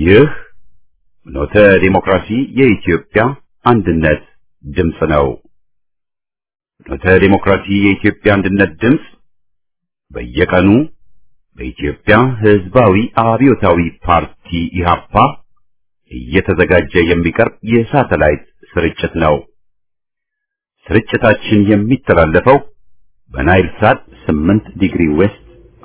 ይህ ኖተ ዲሞክራሲ የኢትዮጵያ አንድነት ድምፅ ነው። ኖተ ዲሞክራሲ የኢትዮጵያ አንድነት ድምፅ በየቀኑ በኢትዮጵያ ሕዝባዊ አብዮታዊ ፓርቲ ኢህአፓ እየተዘጋጀ የሚቀርብ የሳተላይት ስርጭት ነው። ስርጭታችን የሚተላለፈው በናይል ሳት 8 ዲግሪ ዌስት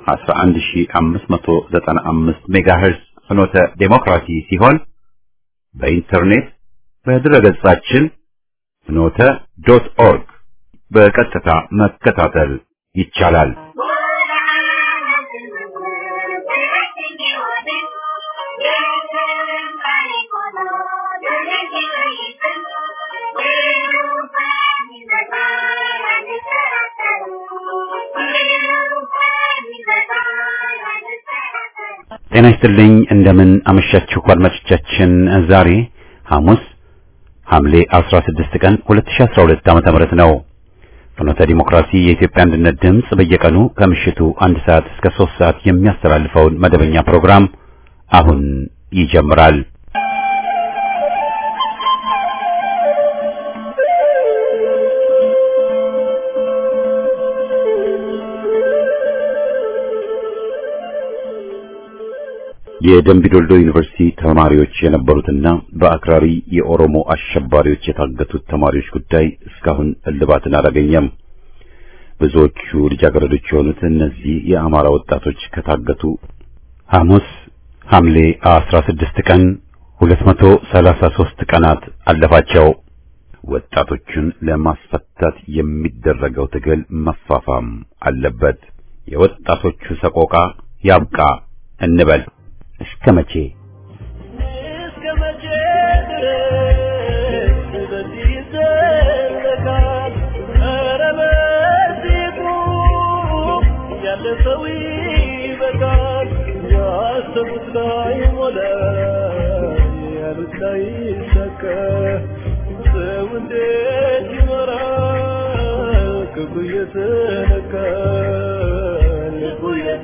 11595 ሜጋሄርዝ ፍኖተ ዴሞክራሲ ሲሆን በኢንተርኔት በድረገጻችን ፍኖተ ዶት ኦርግ በቀጥታ መከታተል ይቻላል። ጤና ይስጥልኝ እንደምን አመሻችሁ አድማጮቻችን። ዛሬ ሐሙስ ሐምሌ 16 ቀን 2012 ዓመተ ምህረት ነው። ፍኖተ ዲሞክራሲ የኢትዮጵያ አንድነት ድምፅ በየቀኑ ከምሽቱ አንድ ሰዓት እስከ 3 ሰዓት የሚያስተላልፈውን መደበኛ ፕሮግራም አሁን ይጀምራል። የደምቢዶልዶ ዩኒቨርሲቲ ተማሪዎች የነበሩትና በአክራሪ የኦሮሞ አሸባሪዎች የታገቱት ተማሪዎች ጉዳይ እስካሁን እልባትን አላገኘም። ብዙዎቹ ልጃገረዶች የሆኑት እነዚህ የአማራ ወጣቶች ከታገቱ ሐሙስ ሐምሌ 16 ቀን 233 ቀናት አለፋቸው። ወጣቶቹን ለማስፈታት የሚደረገው ትግል መፋፋም አለበት። የወጣቶቹ ሰቆቃ ያብቃ እንበል። እስከ መቼ እስከ መቼ ድረስ በዚህ ይዘለቃል? ኧረ በዚሁ ያለፈው ይበቃል። ያሰቡት ላይሞላ ያሉት ላይሳካ ሰው እንዴት ይኖራል? ክፉ እየተነካ ልቡ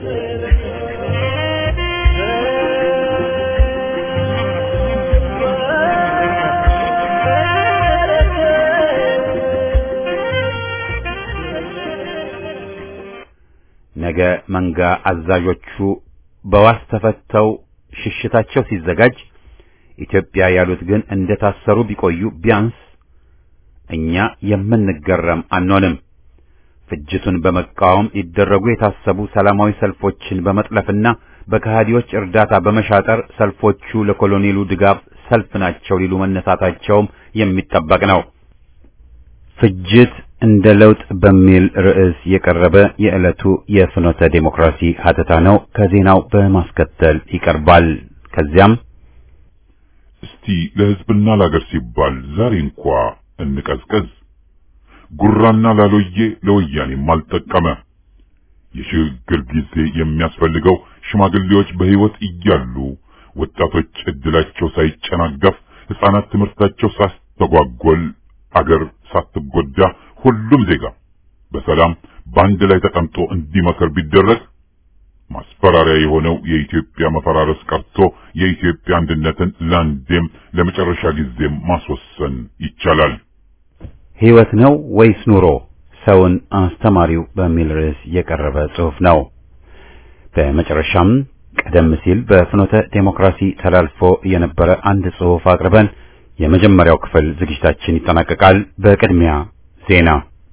ነገ መንጋ አዛዦቹ በዋስ ተፈተው ሽሽታቸው ሲዘጋጅ ኢትዮጵያ ያሉት ግን እንደታሰሩ ቢቆዩ ቢያንስ እኛ የምንገረም አንሆንም። ፍጅቱን በመቃወም ሊደረጉ የታሰቡ ሰላማዊ ሰልፎችን በመጥለፍና በከሃዲዎች እርዳታ በመሻጠር ሰልፎቹ ለኮሎኔሉ ድጋፍ ሰልፍ ናቸው ሊሉ መነሳታቸውም የሚጠበቅ ነው። ፍጅት እንደ ለውጥ በሚል ርዕስ የቀረበ የዕለቱ የፍኖተ ዴሞክራሲ ሀተታ ነው። ከዜናው በማስከተል ይቀርባል። ከዚያም እስቲ ለሕዝብና ለአገር ሲባል ዛሬ እንኳ እንቀዝቀዝ። ጉራና ላሎዬ ለወያኔም አልጠቀመ። የሽግግር ጊዜ የሚያስፈልገው ሽማግሌዎች በሕይወት እያሉ ወጣቶች ዕድላቸው ሳይጨናገፍ፣ ሕፃናት ትምህርታቸው ሳስተጓጎል፣ አገር ሳትጎዳ ሁሉም ዜጋ በሰላም በአንድ ላይ ተቀምጦ እንዲመከር ቢደረግ ማስፈራሪያ የሆነው የኢትዮጵያ መፈራረስ ቀርቶ የኢትዮጵያ አንድነትን ለአንዴም ለመጨረሻ ጊዜም ማስወሰን ይቻላል። ሕይወት ነው ወይስ ኑሮ ሰውን አስተማሪው በሚል ርዕስ የቀረበ ጽሑፍ ነው። በመጨረሻም ቀደም ሲል በፍኖተ ዴሞክራሲ ተላልፎ የነበረ አንድ ጽሑፍ አቅርበን የመጀመሪያው ክፍል ዝግጅታችን ይጠናቀቃል። በቅድሚያ ዜና።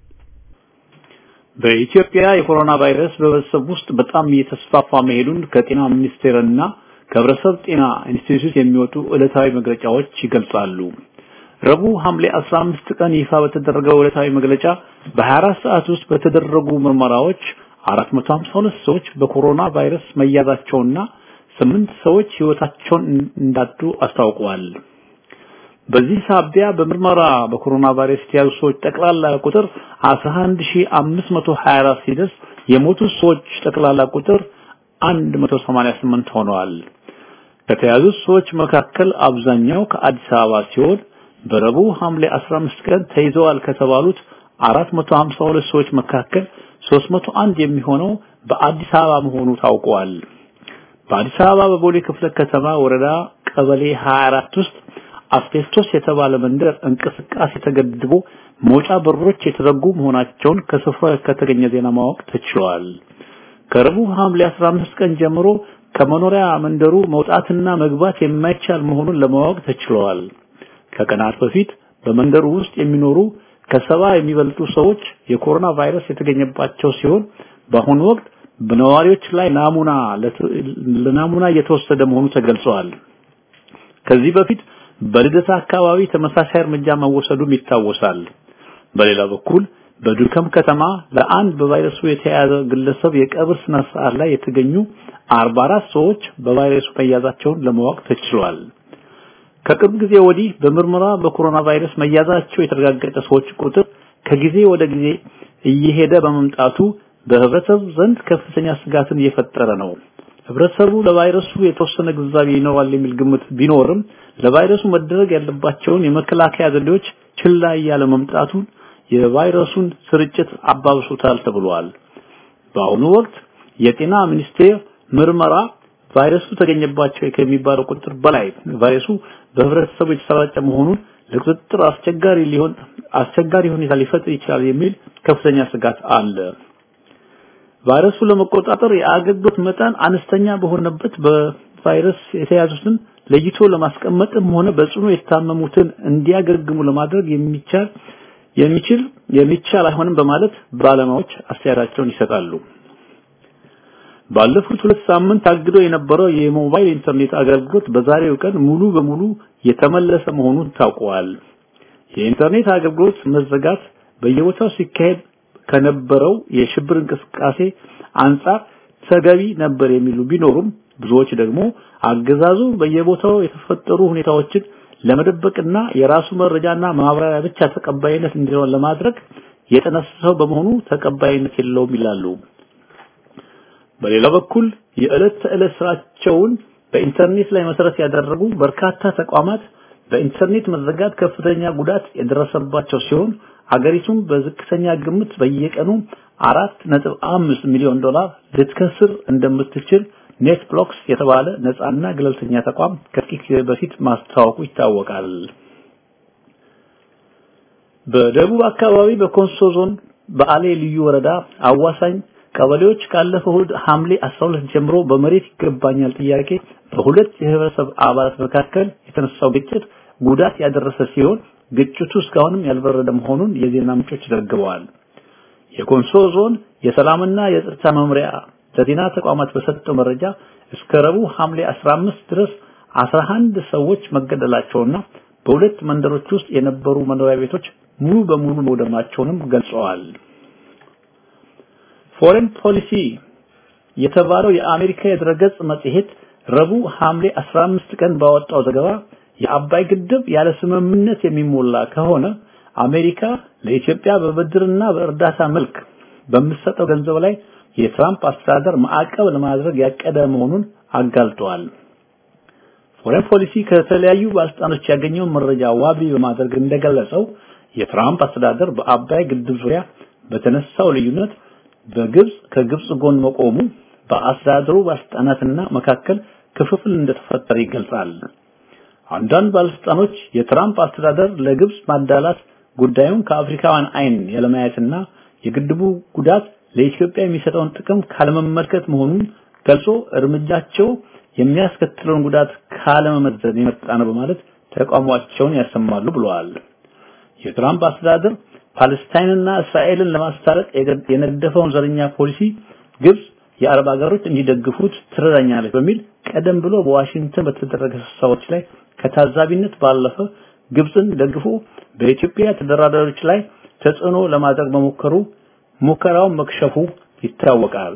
በኢትዮጵያ የኮሮና ቫይረስ በህብረተሰብ ውስጥ በጣም እየተስፋፋ መሄዱን ከጤና ሚኒስቴርና ከህብረተሰብ ጤና ኢንስቲትዩት የሚወጡ ዕለታዊ መግለጫዎች ይገልጻሉ። ረቡዕ ሐምሌ 15 ቀን ይፋ በተደረገው ዕለታዊ መግለጫ በ24 ሰዓት ውስጥ በተደረጉ ምርመራዎች 452 ሰዎች በኮሮና ቫይረስ መያዛቸውና ስምንት ሰዎች ህይወታቸውን እንዳጡ አስታውቀዋል። በዚህ ሳቢያ በምርመራ በኮሮና ቫይረስ የተያዙ ሰዎች ጠቅላላ ቁጥር 11524 ሲደርስ የሞቱ ሰዎች ጠቅላላ ቁጥር 188 ሆነዋል። ከተያዙት ሰዎች መካከል አብዛኛው ከአዲስ አበባ ሲሆን በረቡዕ ሐምሌ 15 ቀን ተይዘዋል ከተባሉት 452 ሰዎች መካከል 301 የሚሆነው በአዲስ አበባ መሆኑ ታውቋል። በአዲስ አበባ በቦሌ ክፍለ ከተማ ወረዳ ቀበሌ 24 ውስጥ አስቤስቶስ የተባለ መንደር እንቅስቃሴ ተገድቦ መውጫ በሮች የተዘጉ መሆናቸውን ከስፍራው ከተገኘ ዜና ማወቅ ተችሏል። ከረቡዕ ሐምሌ 15 ቀን ጀምሮ ከመኖሪያ መንደሩ መውጣትና መግባት የማይቻል መሆኑን ለማወቅ ተችሏል። ከቀናት በፊት በመንደሩ ውስጥ የሚኖሩ ከሰባ የሚበልጡ ሰዎች የኮሮና ቫይረስ የተገኘባቸው ሲሆን በአሁኑ ወቅት በነዋሪዎች ላይ ናሙና ለናሙና እየተወሰደ መሆኑ ተገልጿል። ከዚህ በፊት በልደታ አካባቢ ተመሳሳይ እርምጃ መወሰዱም ይታወሳል። በሌላ በኩል በዱከም ከተማ ለአንድ በቫይረሱ የተያዘ ግለሰብ የቀብር ስነ ስርዓት ላይ የተገኙ 44 ሰዎች በቫይረሱ መያዛቸውን ለማወቅ ተችሏል። ከቅርብ ጊዜ ወዲህ በምርመራ በኮሮና ቫይረስ መያዛቸው የተረጋገጠ ሰዎች ቁጥር ከጊዜ ወደ ጊዜ እየሄደ በመምጣቱ በህብረተሰቡ ዘንድ ከፍተኛ ስጋትን እየፈጠረ ነው። ህብረተሰቡ ለቫይረሱ የተወሰነ ግንዛቤ ይኖራል የሚል ግምት ቢኖርም ለቫይረሱ መደረግ ያለባቸውን የመከላከያ ዘዴዎች ችላ እያለ መምጣቱን የቫይረሱን ስርጭት አባብሶታል ተብሏል። በአሁኑ ወቅት የጤና ሚኒስቴር ምርመራ ቫይረሱ ተገኘባቸው ከሚባለው ቁጥር በላይ ቫይረሱ በህብረተሰቡ የተሰራጨ መሆኑን ለቁጥጥር አስቸጋሪ ሊሆን አስቸጋሪ ሁኔታ ሊፈጥር ይችላል የሚል ከፍተኛ ስጋት አለ። ቫይረሱ ለመቆጣጠር የአገልግሎት መጠን አነስተኛ በሆነበት በቫይረስ የተያዙትን ለይቶ ለማስቀመጥም ሆነ በጽኑ የታመሙትን እንዲያገግሙ ለማድረግ የሚቻል የሚችል የሚቻል አይሆንም በማለት ባለሙያዎች አስተያየታቸውን ይሰጣሉ። ባለፉት ሁለት ሳምንት ታግዶ የነበረው የሞባይል ኢንተርኔት አገልግሎት በዛሬው ቀን ሙሉ በሙሉ የተመለሰ መሆኑን ታውቋል። የኢንተርኔት አገልግሎት መዘጋት በየቦታው ሲካሄድ ከነበረው የሽብር እንቅስቃሴ አንጻር ተገቢ ነበር የሚሉ ቢኖሩም ብዙዎች ደግሞ አገዛዙ በየቦታው የተፈጠሩ ሁኔታዎችን ለመደበቅና የራሱ መረጃና ማብራሪያ ብቻ ተቀባይነት እንዲሆን ለማድረግ የተነሳሰው በመሆኑ ተቀባይነት የለውም ይላሉ። በሌላ በኩል የዕለት ተዕለት ስራቸውን በኢንተርኔት ላይ መሰረት ያደረጉ በርካታ ተቋማት በኢንተርኔት መዘጋት ከፍተኛ ጉዳት የደረሰባቸው ሲሆን አገሪቱም በዝቅተኛ ግምት በየቀኑ አራት ነጥብ አምስት ሚሊዮን ዶላር ልትከስር እንደምትችል ኔት ብሎክስ የተባለ ነፃና ገለልተኛ ተቋም ከጥቂት ጊዜ በፊት ማስታወቁ ይታወቃል። በደቡብ አካባቢ በኮንሶ ዞን በአሌ ልዩ ወረዳ አዋሳኝ ቀበሌዎች ካለፈው እሁድ ሐምሌ 12 ጀምሮ በመሬት ይገባኛል ጥያቄ በሁለት የህብረተሰብ አባላት መካከል የተነሳው ግጭት ጉዳት ያደረሰ ሲሆን ግጭቱ እስካሁንም ያልበረደ መሆኑን የዜና ምንጮች ዘግበዋል። የኮንሶ ዞን የሰላምና የጸጥታ መምሪያ ለዜና ተቋማት በሰጠው መረጃ እስከ ረቡዕ ሐምሌ 15 ድረስ 11 ሰዎች መገደላቸውና በሁለት መንደሮች ውስጥ የነበሩ መኖሪያ ቤቶች ሙሉ በሙሉ መውደማቸውንም ገልጸዋል። ፎሬን ፖሊሲ የተባለው የአሜሪካ የድረገጽ መጽሔት ረቡዕ ሐምሌ 15 ቀን ባወጣው ዘገባ የአባይ ግድብ ያለ ስምምነት የሚሞላ ከሆነ አሜሪካ ለኢትዮጵያ በብድርና በእርዳታ መልክ በምትሰጠው ገንዘብ ላይ የትራምፕ አስተዳደር ማዕቀብ ለማድረግ ያቀደ መሆኑን አጋልጧል። ፎሬን ፖሊሲ ከተለያዩ ባለስልጣኖች ያገኘውን መረጃ ዋቢ በማድረግ እንደገለጸው የትራምፕ አስተዳደር በአባይ ግድብ ዙሪያ በተነሳው ልዩነት በግብጽ ከግብጽ ጎን መቆሙ በአስተዳደሩ ባለስልጣናትና መካከል ክፍፍል እንደተፈጠረ ይገልጻል። አንዳንድ ባለስልጣኖች የትራምፕ አስተዳደር ለግብጽ ማዳላት ጉዳዩን ከአፍሪካውያን አይን ያለማየትና የግድቡ ጉዳት ለኢትዮጵያ የሚሰጠውን ጥቅም ካለመመልከት መሆኑን ገልጾ እርምጃቸው የሚያስከትለውን ጉዳት ካለመመዘን የመጣ ነው በማለት ተቃውሟቸውን ያሰማሉ ብለዋል። የትራምፕ አስተዳደር ፓለስታይንና እስራኤልን ለማስታረቅ የነደፈውን ዘረኛ ፖሊሲ ግብጽ የአረብ ሀገሮች እንዲደግፉት ትረዳኛለች በሚል ቀደም ብሎ በዋሽንግተን በተደረገ ስብሰባዎች ላይ ከታዛቢነት ባለፈ ግብጽን ደግፎ በኢትዮጵያ ተደራዳሪዎች ላይ ተጽዕኖ ለማድረግ መሞከሩ ሙከራውን መክሸፉ ይታወቃል።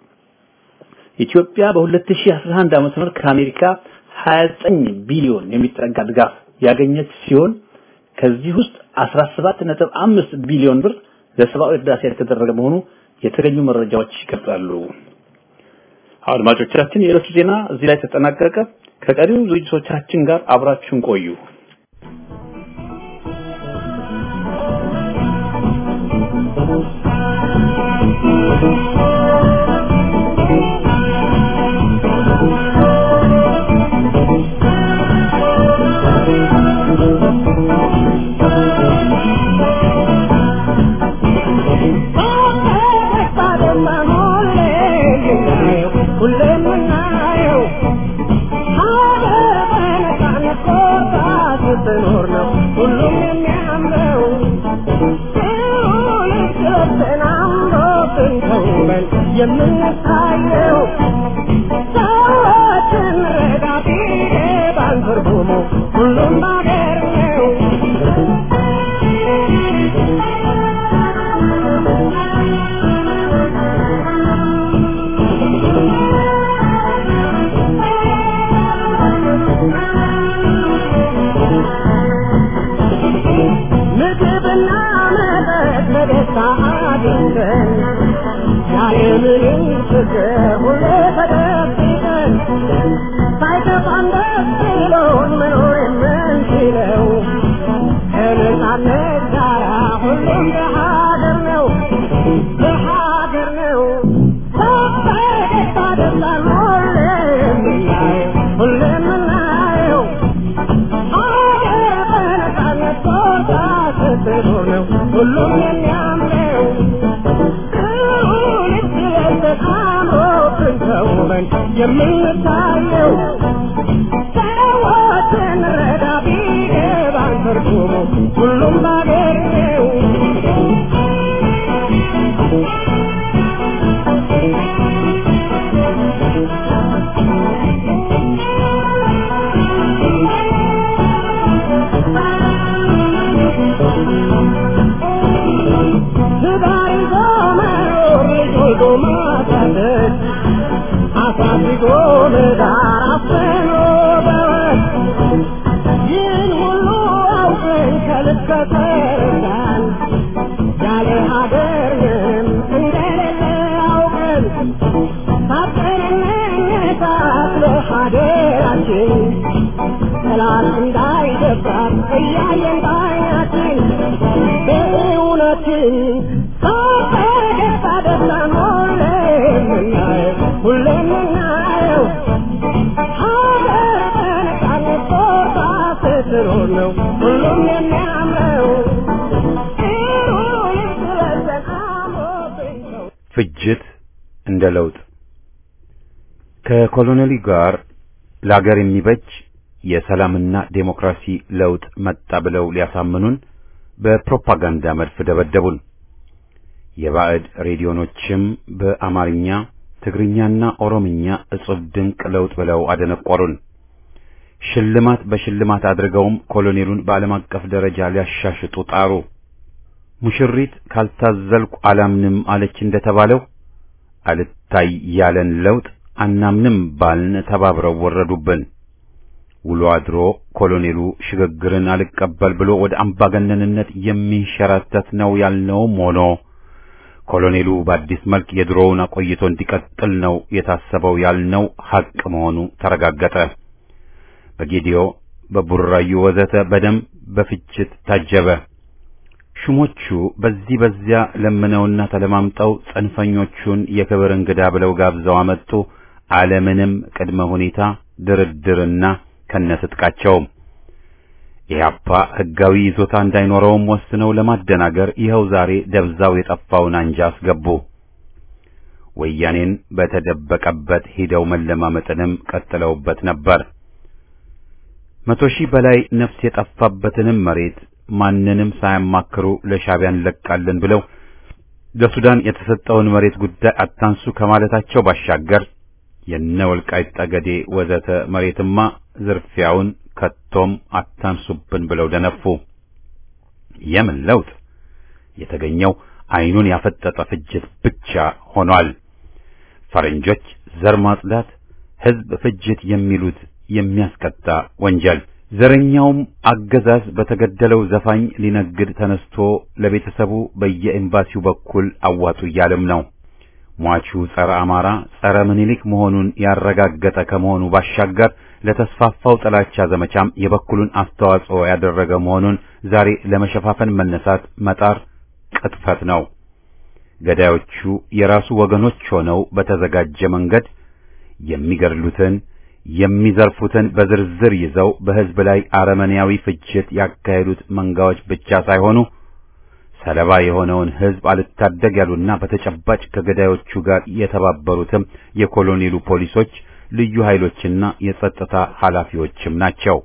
ኢትዮጵያ በ2011 ዓ.ም ከአሜሪካ 29 ቢሊዮን የሚጠጋ ድጋፍ ያገኘች ሲሆን ከዚህ ውስጥ 17.5 ቢሊዮን ብር ለሰብአዊ እርዳታ የተደረገ መሆኑ የተገኙ መረጃዎች ይገልጻሉ። አድማጮቻችን፣ የዕለቱ ዜና እዚህ ላይ ተጠናቀቀ። ከቀሪው ዝግጅቶቻችን ጋር አብራችሁን ቆዩ። የምታየው ሰዎችን ረዳ ቢገባን ትርጉሙ ሁሉም ባገር ነው ምግብና መጠጥ በደስታ አግኝተን ያለምንም ችግር ሁሌ ተደብቀን ሳይከፋን ደስ ብሎን መኖር የምንችለው ከነጻነት ጋራ ሁሉም በሀገር ነው በሀገር ነው በደስታ ደስታን ሁሌ የምናየው ሁሌ የምናየው ሀገር በነጻነት ቦታ ስትኖር ነው ሁሉም የሚያምረው አምሮብን ተውበን የምንታየው ሰዎችን ረዳ ቢገባን ትርጉሙ ሁሉም ባገር ነው ትዳር ይዞ መኖር ልጅ ወልዶ ማሳደግ አሳድጎ ለዳር አፍኖ በወግ ይህን ሁሉ አውቀን ከልብ ከተረዳን ያለ ሀገር ምንም እንደሌለ አውቀን ታጥቀን እንነሳት ለሀገራችን ጠላት እንዳይደፍራት እያየን ባይናችን በእውነትን በደስታ ደስታን ሁሌ የምናየው ሁሌ የምናየው ሀገር በነጻነት ቦታ ስትኖር ነው ሁሉም የሚያምረው ጥሩ ልብስ ለብሰን አምሮብን ነው ፍጅት እንደ ለውጥ ከኮሎኔሉ ጋር ለአገር የሚበጅ የሰላምና ዴሞክራሲ ለውጥ መጣ ብለው ሊያሳምኑን በፕሮፓጋንዳ መድፍ ደበደቡን። የባዕድ ሬዲዮኖችም በአማርኛ ትግርኛና ኦሮምኛ እጹብ ድንቅ ለውጥ ብለው አደነቆሩን። ሽልማት በሽልማት አድርገውም ኮሎኔሉን በዓለም አቀፍ ደረጃ ሊያሻሽጡ ጣሩ። ሙሽሪት ካልታዘልኩ አላምንም አለች እንደተባለው አልታይ ያለን ለውጥ አናምንም ባልን ተባብረው ወረዱብን። ውሎ አድሮ ኮሎኔሉ ሽግግርን አልቀበል ብሎ ወደ አምባገነንነት የሚንሸራተት ነው ያልነውም ሆኖ ኮሎኔሉ በአዲስ መልክ የድሮውን አቆይቶ እንዲቀጥል ነው የታሰበው ያልነው ሐቅ መሆኑ ተረጋገጠ። በጌዲዮ፣ በቡራዩ ወዘተ በደም በፍጅት ታጀበ። ሹሞቹ በዚህ በዚያ ለምነውና ተለማምጠው ጽንፈኞቹን የክብር እንግዳ ብለው ጋብዘው አመጡ። አለምንም ቅድመ ሁኔታ ድርድርና ከነስጥቃቸውም ኢህአፓ ሕጋዊ ይዞታ እንዳይኖረውም ወስነው ለማደናገር ይኸው ዛሬ ደብዛው የጠፋውን አንጃ አስገቡ። ወያኔን በተደበቀበት ሂደው መለማመጥንም ቀጥለውበት ነበር። መቶ ሺህ በላይ ነፍስ የጠፋበትንም መሬት ማንንም ሳያማክሩ ለሻዕቢያ እንለቃለን ብለው ለሱዳን የተሰጠውን መሬት ጉዳይ አታንሱ ከማለታቸው ባሻገር የነ ወልቃይት ጠገዴ ወዘተ መሬትማ ዝርፊያውን ከቶም አታንሱብን ብለው ደነፉ። የምን ለውጥ? የተገኘው ዓይኑን ያፈጠጠ ፍጅት ብቻ ሆኗል። ፈረንጆች ዘር ማጽዳት፣ ሕዝብ ፍጅት የሚሉት የሚያስቀጣ ወንጀል። ዘረኛውም አገዛዝ በተገደለው ዘፋኝ ሊነግድ ተነስቶ ለቤተሰቡ በየኤምባሲው በኩል አዋጡ እያለም ነው። ሟቹ ጸረ አማራ ጸረ ምኒልክ መሆኑን ያረጋገጠ ከመሆኑ ባሻገር ለተስፋፋው ጥላቻ ዘመቻም የበኩሉን አስተዋጽኦ ያደረገ መሆኑን ዛሬ ለመሸፋፈን መነሳት መጣር ቅጥፈት ነው። ገዳዮቹ የራሱ ወገኖች ሆነው በተዘጋጀ መንገድ የሚገድሉትን የሚዘርፉትን በዝርዝር ይዘው በሕዝብ ላይ አረመኔያዊ ፍጅት ያካሄዱት መንጋዎች ብቻ ሳይሆኑ ሰለባ የሆነውን ሕዝብ አልታደግ ያሉና በተጨባጭ ከገዳዮቹ ጋር የተባበሩትም የኮሎኔሉ ፖሊሶች፣ ልዩ ኃይሎችና የጸጥታ ኃላፊዎችም ናቸው።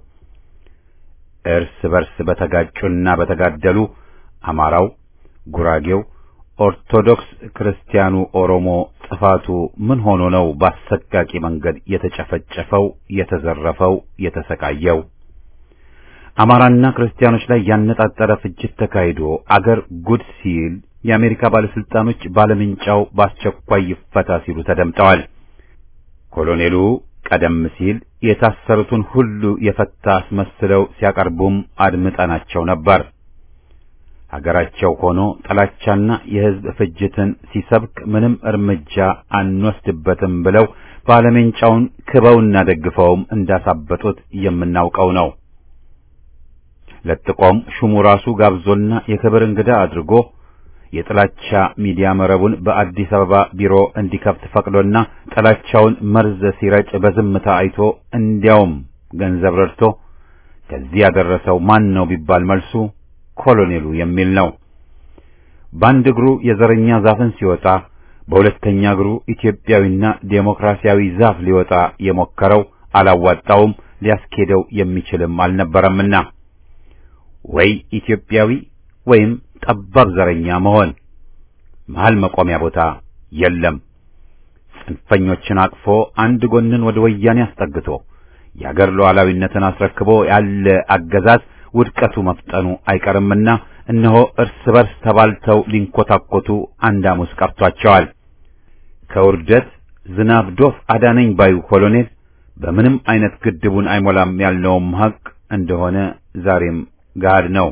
እርስ በርስ በተጋጩና በተጋደሉ አማራው፣ ጉራጌው፣ ኦርቶዶክስ ክርስቲያኑ፣ ኦሮሞ ጥፋቱ ምን ሆኖ ነው በአሰቃቂ መንገድ የተጨፈጨፈው፣ የተዘረፈው፣ የተሰቃየው? አማራና ክርስቲያኖች ላይ ያነጣጠረ ፍጅት ተካሂዶ አገር ጉድ ሲል የአሜሪካ ባለስልጣኖች ባለምንጫው በአስቸኳይ ይፈታ ሲሉ ተደምጠዋል። ኮሎኔሉ ቀደም ሲል የታሰሩትን ሁሉ የፈታ አስመስለው ሲያቀርቡም አድምጠናቸው ነበር። ሀገራቸው ሆኖ ጥላቻና የሕዝብ ፍጅትን ሲሰብክ ምንም እርምጃ አንወስድበትም ብለው ባለሜንጫውን ክበውና ደግፈውም እንዳሳበጡት የምናውቀው ነው። ለጥቆም ሹሙ ራሱ ጋብዞና የክብር እንግዳ አድርጎ የጥላቻ ሚዲያ መረቡን በአዲስ አበባ ቢሮ እንዲከፍት ፈቅዶና ጥላቻውን መርዝ ሲረጭ በዝምታ አይቶ እንዲያውም ገንዘብ ረድቶ ከዚህ ያደረሰው ማን ነው ቢባል መልሱ ኮሎኔሉ የሚል ነው። በአንድ እግሩ የዘረኛ ዛፍን ሲወጣ በሁለተኛ እግሩ ኢትዮጵያዊና ዴሞክራሲያዊ ዛፍ ሊወጣ የሞከረው አላዋጣውም፣ ሊያስኬደው የሚችልም አልነበረምና ወይ ኢትዮጵያዊ ወይም ጠባብ ዘረኛ መሆን መሃል መቆሚያ ቦታ የለም። ጽንፈኞችን አቅፎ አንድ ጎንን ወደ ወያኔ አስጠግቶ የአገር ሉዓላዊነትን አስረክቦ ያለ አገዛዝ ውድቀቱ መፍጠኑ አይቀርምና እነሆ እርስ በርስ ተባልተው ሊንኮታኮቱ አንድ ሐሙስ ቀርቷቸዋል። ከውርደት ዝናብ ዶፍ አዳነኝ ባዩ ኮሎኔል በምንም አይነት ግድቡን አይሞላም ያልነውም ሐቅ እንደሆነ ዛሬም ጋድ ነው።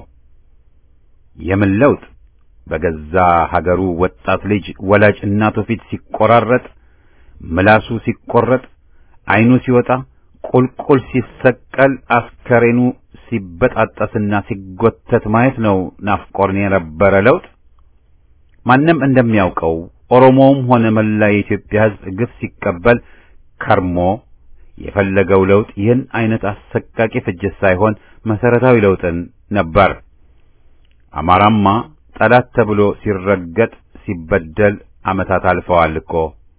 የምን ለውጥ በገዛ ሀገሩ ወጣት ልጅ ወላጅ እናቱ ፊት ሲቆራረጥ፣ ምላሱ ሲቆረጥ፣ አይኑ ሲወጣ፣ ቁልቁል ሲሰቀል፣ አስከሬኑ ሲበጣጠስና ሲጎተት ማየት ነው ናፍቆርን የነበረ ለውጥ። ማንም እንደሚያውቀው ኦሮሞውም ሆነ መላ የኢትዮጵያ ሕዝብ ግፍ ሲቀበል ከርሞ የፈለገው ለውጥ ይህን አይነት አሰቃቂ ፍጅት ሳይሆን መሰረታዊ ለውጥን ነበር። አማራማ ጠላት ተብሎ ሲረገጥ ሲበደል ዓመታት አልፈዋል እኮ።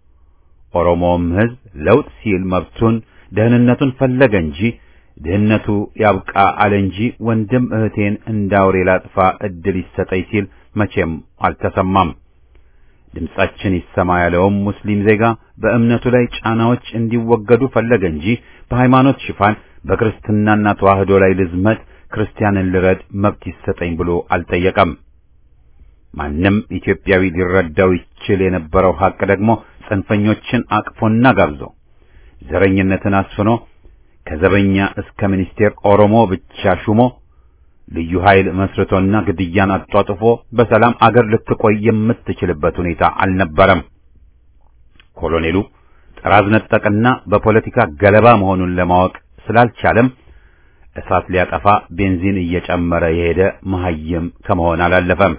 ኦሮሞውም ሕዝብ ለውጥ ሲል መብቱን ደህንነቱን ፈለገ እንጂ ድህነቱ ያብቃ አለ እንጂ ወንድም እህቴን እንዳውሬ ላጥፋ እድል ይሰጠኝ ሲል መቼም አልተሰማም። ድምጻችን ይሰማ ያለውም ሙስሊም ዜጋ በእምነቱ ላይ ጫናዎች እንዲወገዱ ፈለገ እንጂ በሃይማኖት ሽፋን በክርስትናና ተዋህዶ ላይ ልዝመት ክርስቲያንን ልረድ መብት ይሰጠኝ ብሎ አልጠየቀም። ማንም ኢትዮጵያዊ ሊረዳው ይችል የነበረው ሐቅ ደግሞ ጽንፈኞችን አቅፎና ጋብዞ ዘረኝነትን አስፍኖ ከዘበኛ እስከ ሚኒስቴር ኦሮሞ ብቻ ሹሞ ልዩ ኃይል መስርቶና ግድያን አጧጥፎ በሰላም አገር ልትቆይ የምትችልበት ሁኔታ አልነበረም። ኮሎኔሉ ጥራዝ ነጠቅና በፖለቲካ ገለባ መሆኑን ለማወቅ ስላልቻለም እሳት ሊያጠፋ ቤንዚን እየጨመረ የሄደ መሐይም ከመሆን አላለፈም።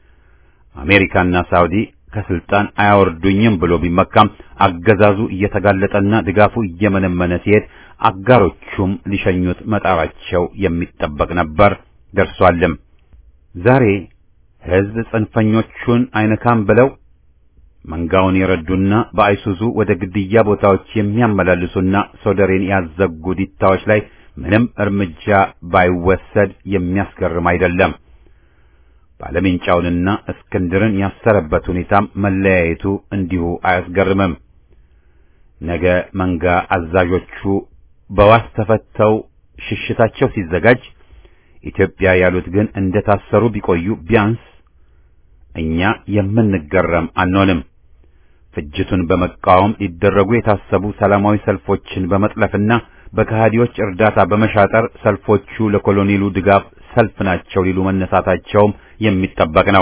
አሜሪካና ሳውዲ ከስልጣን አያወርዱኝም ብሎ ቢመካም አገዛዙ እየተጋለጠና ድጋፉ እየመነመነ ሲሄድ አጋሮቹም ሊሸኙት መጣራቸው የሚጠበቅ ነበር፣ ደርሷልም። ዛሬ ሕዝብ ጽንፈኞቹን አይነካም ብለው መንጋውን የረዱና በአይሱዙ ወደ ግድያ ቦታዎች የሚያመላልሱና ሶደሬን ያዘጉ ዲታዎች ላይ ምንም እርምጃ ባይወሰድ የሚያስገርም አይደለም። ባለሜንጫውንና እስክንድርን ያሰረበት ሁኔታም መለያየቱ እንዲሁ አያስገርምም። ነገ መንጋ አዛዦቹ በዋስ ተፈተው ሽሽታቸው ሲዘጋጅ ኢትዮጵያ ያሉት ግን እንደታሰሩ ቢቆዩ ቢያንስ እኛ የምንገረም አንሆንም። ፍጅቱን በመቃወም ሊደረጉ የታሰቡ ሰላማዊ ሰልፎችን በመጥለፍና በከሃዲዎች እርዳታ በመሻጠር ሰልፎቹ ለኮሎኔሉ ድጋፍ ሰልፍ ናቸው ሊሉ መነሳታቸውም የሚጠበቅ ነው።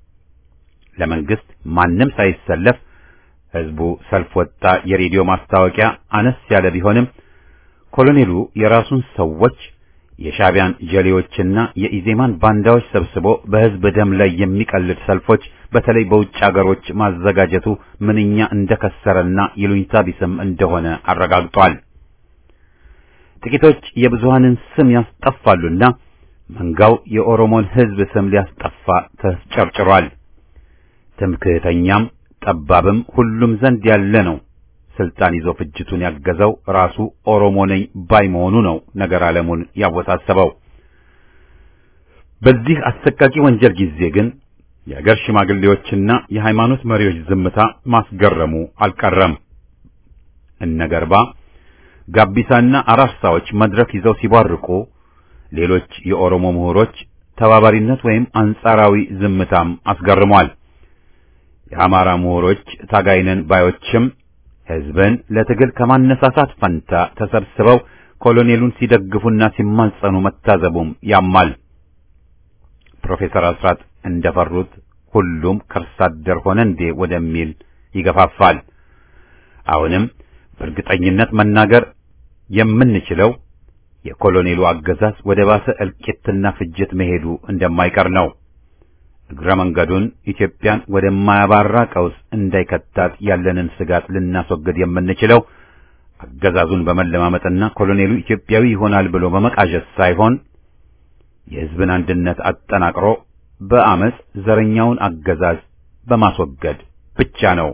ለመንግስት ማንም ሳይሰለፍ ህዝቡ ሰልፍ ወጣ የሬዲዮ ማስታወቂያ አነስ ያለ ቢሆንም ኮሎኔሉ የራሱን ሰዎች የሻቢያን ጀሌዎችና የኢዜማን ባንዳዎች ሰብስቦ በህዝብ ደም ላይ የሚቀልድ ሰልፎች በተለይ በውጭ አገሮች ማዘጋጀቱ ምንኛ እንደከሰረና ይሉኝታ ቢስም እንደሆነ አረጋግጧል። ጥቂቶች የብዙሃንን ስም ያስጠፋሉና መንጋው የኦሮሞን ህዝብ ስም ሊያስጠፋ ተስጨርጭሯል። ትምክህተኛም ጠባብም ሁሉም ዘንድ ያለ ነው። ስልጣን ይዞ ፍጅቱን ያገዘው ራሱ ኦሮሞ ነኝ ባይ መሆኑ ነው ነገር ዓለሙን ያወሳሰበው። በዚህ አሰቃቂ ወንጀል ጊዜ ግን የአገር ሽማግሌዎችና የሃይማኖት መሪዎች ዝምታ ማስገረሙ አልቀረም። እነ ገርባ ጋቢሳና አራርሳዎች መድረክ ይዘው ሲቧርቁ፣ ሌሎች የኦሮሞ ምሁሮች ተባባሪነት ወይም አንጻራዊ ዝምታም አስገርሟል። የአማራ ምሁሮች ታጋይነን ባዮችም ሕዝብን ለትግል ከማነሳሳት ፈንታ ተሰብስበው ኮሎኔሉን ሲደግፉና ሲማጸኑ መታዘቡም ያማል። ፕሮፌሰር አስራት እንደፈሩት ሁሉም ከርሳ አደር ሆነ እንዴ ወደሚል ይገፋፋል። አሁንም በእርግጠኝነት መናገር የምንችለው የኮሎኔሉ አገዛዝ ወደ ባሰ እልቂትና ፍጅት መሄዱ እንደማይቀር ነው። እግረ መንገዱን ኢትዮጵያን ወደማያባራ ቀውስ እንዳይከታት ያለንን ስጋት ልናስወግድ የምንችለው አገዛዙን በመለማመጥና ኮሎኔሉ ኢትዮጵያዊ ይሆናል ብሎ በመቃዠት ሳይሆን የሕዝብን አንድነት አጠናቅሮ በአመፅ ዘረኛውን አገዛዝ በማስወገድ ብቻ ነው።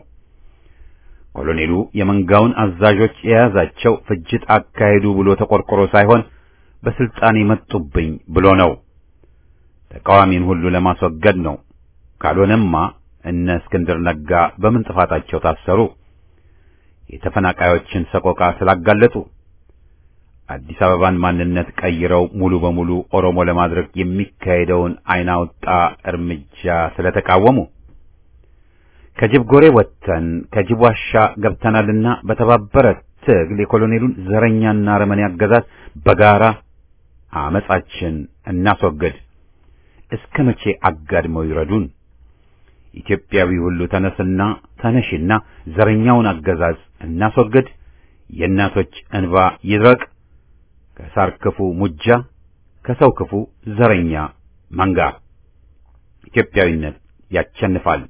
ኮሎኔሉ የመንጋውን አዛዦች የያዛቸው ፍጅት አካሄዱ ብሎ ተቆርቆሮ ሳይሆን በስልጣን መጡብኝ ብሎ ነው። ተቃዋሚን ሁሉ ለማስወገድ ነው። ካልሆነማ እነ እስክንድር ነጋ በምን ጥፋታቸው ታሰሩ? የተፈናቃዮችን ሰቆቃ ስላጋለጡ፣ አዲስ አበባን ማንነት ቀይረው ሙሉ በሙሉ ኦሮሞ ለማድረግ የሚካሄደውን አይን አውጣ እርምጃ ስለተቃወሙ፣ ከጅብ ጎሬ ወጥተን ከጅብ ዋሻ ገብተናልና በተባበረ ትግል የኮሎኔሉን ዘረኛና አረመኔ አገዛዝ በጋራ አመጻችን እናስወግድ። እስከ መቼ አጋድመው ይረዱን? ኢትዮጵያዊ ሁሉ ተነስና ተነሽና ዘረኛውን አገዛዝ እናስወግድ። የእናቶች እንባ ይድረቅ። ከሳር ክፉ ሙጃ፣ ከሰው ክፉ ዘረኛ መንጋ። ኢትዮጵያዊነት ያቸንፋል።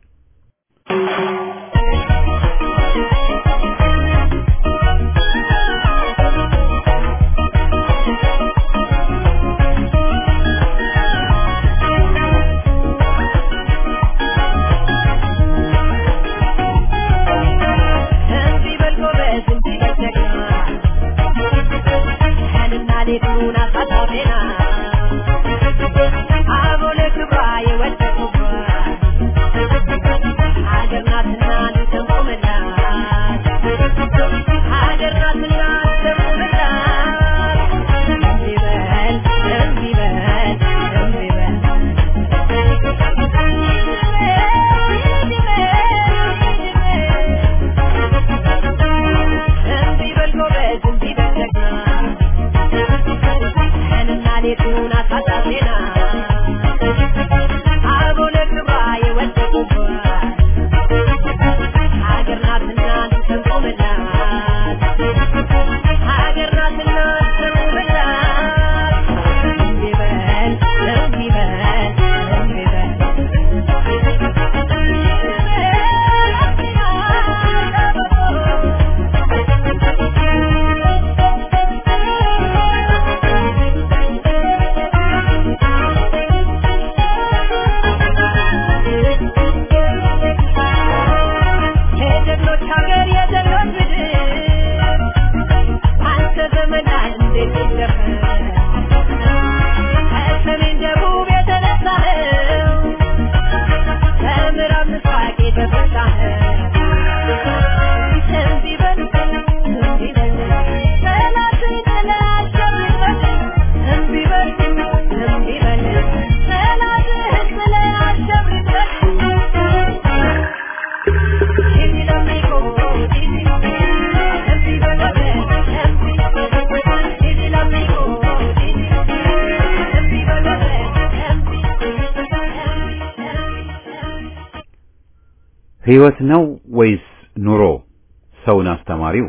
ሕይወት ነው ወይስ ኑሮ ሰውን አስተማሪው?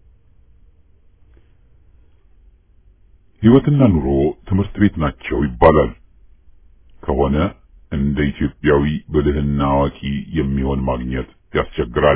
ሕይወትና ኑሮ ትምህርት ቤት ናቸው ይባላል። ከሆነ እንደ ኢትዮጵያዊ ብልህና አዋቂ የሚሆን ማግኘት ያስቸግራል።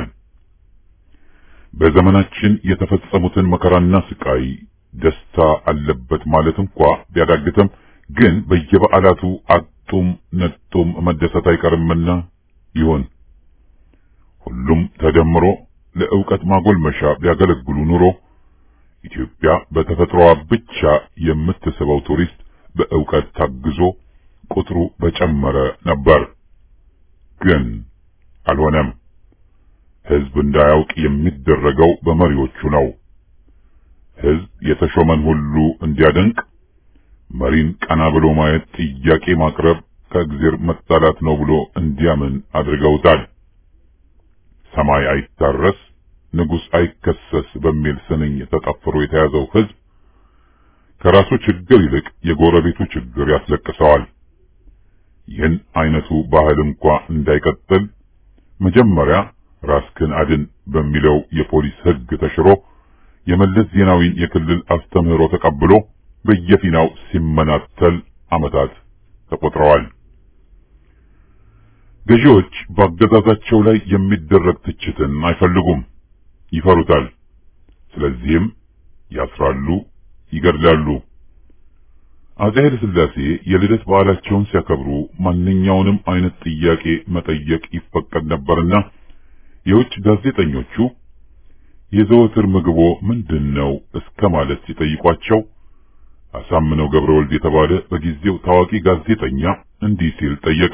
በዘመናችን የተፈጸሙትን መከራና ስቃይ ደስታ አለበት ማለት እንኳ ቢያዳግትም ግን በየበዓላቱ አጡም ነጡም መደሰት አይቀርምና ይሆን ሁሉም ተደምሮ ለዕውቀት ማጎልመሻ ቢያገለግሉ ኑሮ ኢትዮጵያ በተፈጥሮዋ ብቻ የምትስበው ቱሪስት በዕውቀት ታግዞ ቁጥሩ በጨመረ ነበር። ግን አልሆነም። ህዝብ እንዳያውቅ የሚደረገው በመሪዎቹ ነው። ህዝብ የተሾመን ሁሉ እንዲያደንቅ መሪን ቀና ብሎ ማየት ጥያቄ ማቅረብ ከእግዜር መጣላት ነው ብሎ እንዲያምን አድርገውታል። ሰማይ አይታረስ ንጉሥ አይከሰስ በሚል ስንኝ ተጠፍሮ የተያዘው ህዝብ ከራሱ ችግር ይልቅ የጎረቤቱ ችግር ያስለቅሰዋል። ይህን አይነቱ ባህል እንኳ እንዳይቀጥል መጀመሪያ ራስክን አድን በሚለው የፖሊስ ህግ ተሽሮ የመለስ ዜናዊን የክልል አስተምህሮ ተቀብሎ በየፊናው ሲመናተል ዓመታት ተቆጥረዋል። ገዢዎች በአገዛዛቸው ላይ የሚደረግ ትችትን አይፈልጉም፣ ይፈሩታል። ስለዚህም ያስራሉ፣ ይገድላሉ። አፄ ኃይለ ሥላሴ የልደት በዓላቸውን ሲያከብሩ ማንኛውንም አይነት ጥያቄ መጠየቅ ይፈቀድ ነበርና የውጭ ጋዜጠኞቹ የዘወትር ምግቦ ምንድን ነው እስከ ማለት ሲጠይቋቸው አሳምነው ገብረ ወልድ የተባለ በጊዜው ታዋቂ ጋዜጠኛ እንዲህ ሲል ጠየቀ።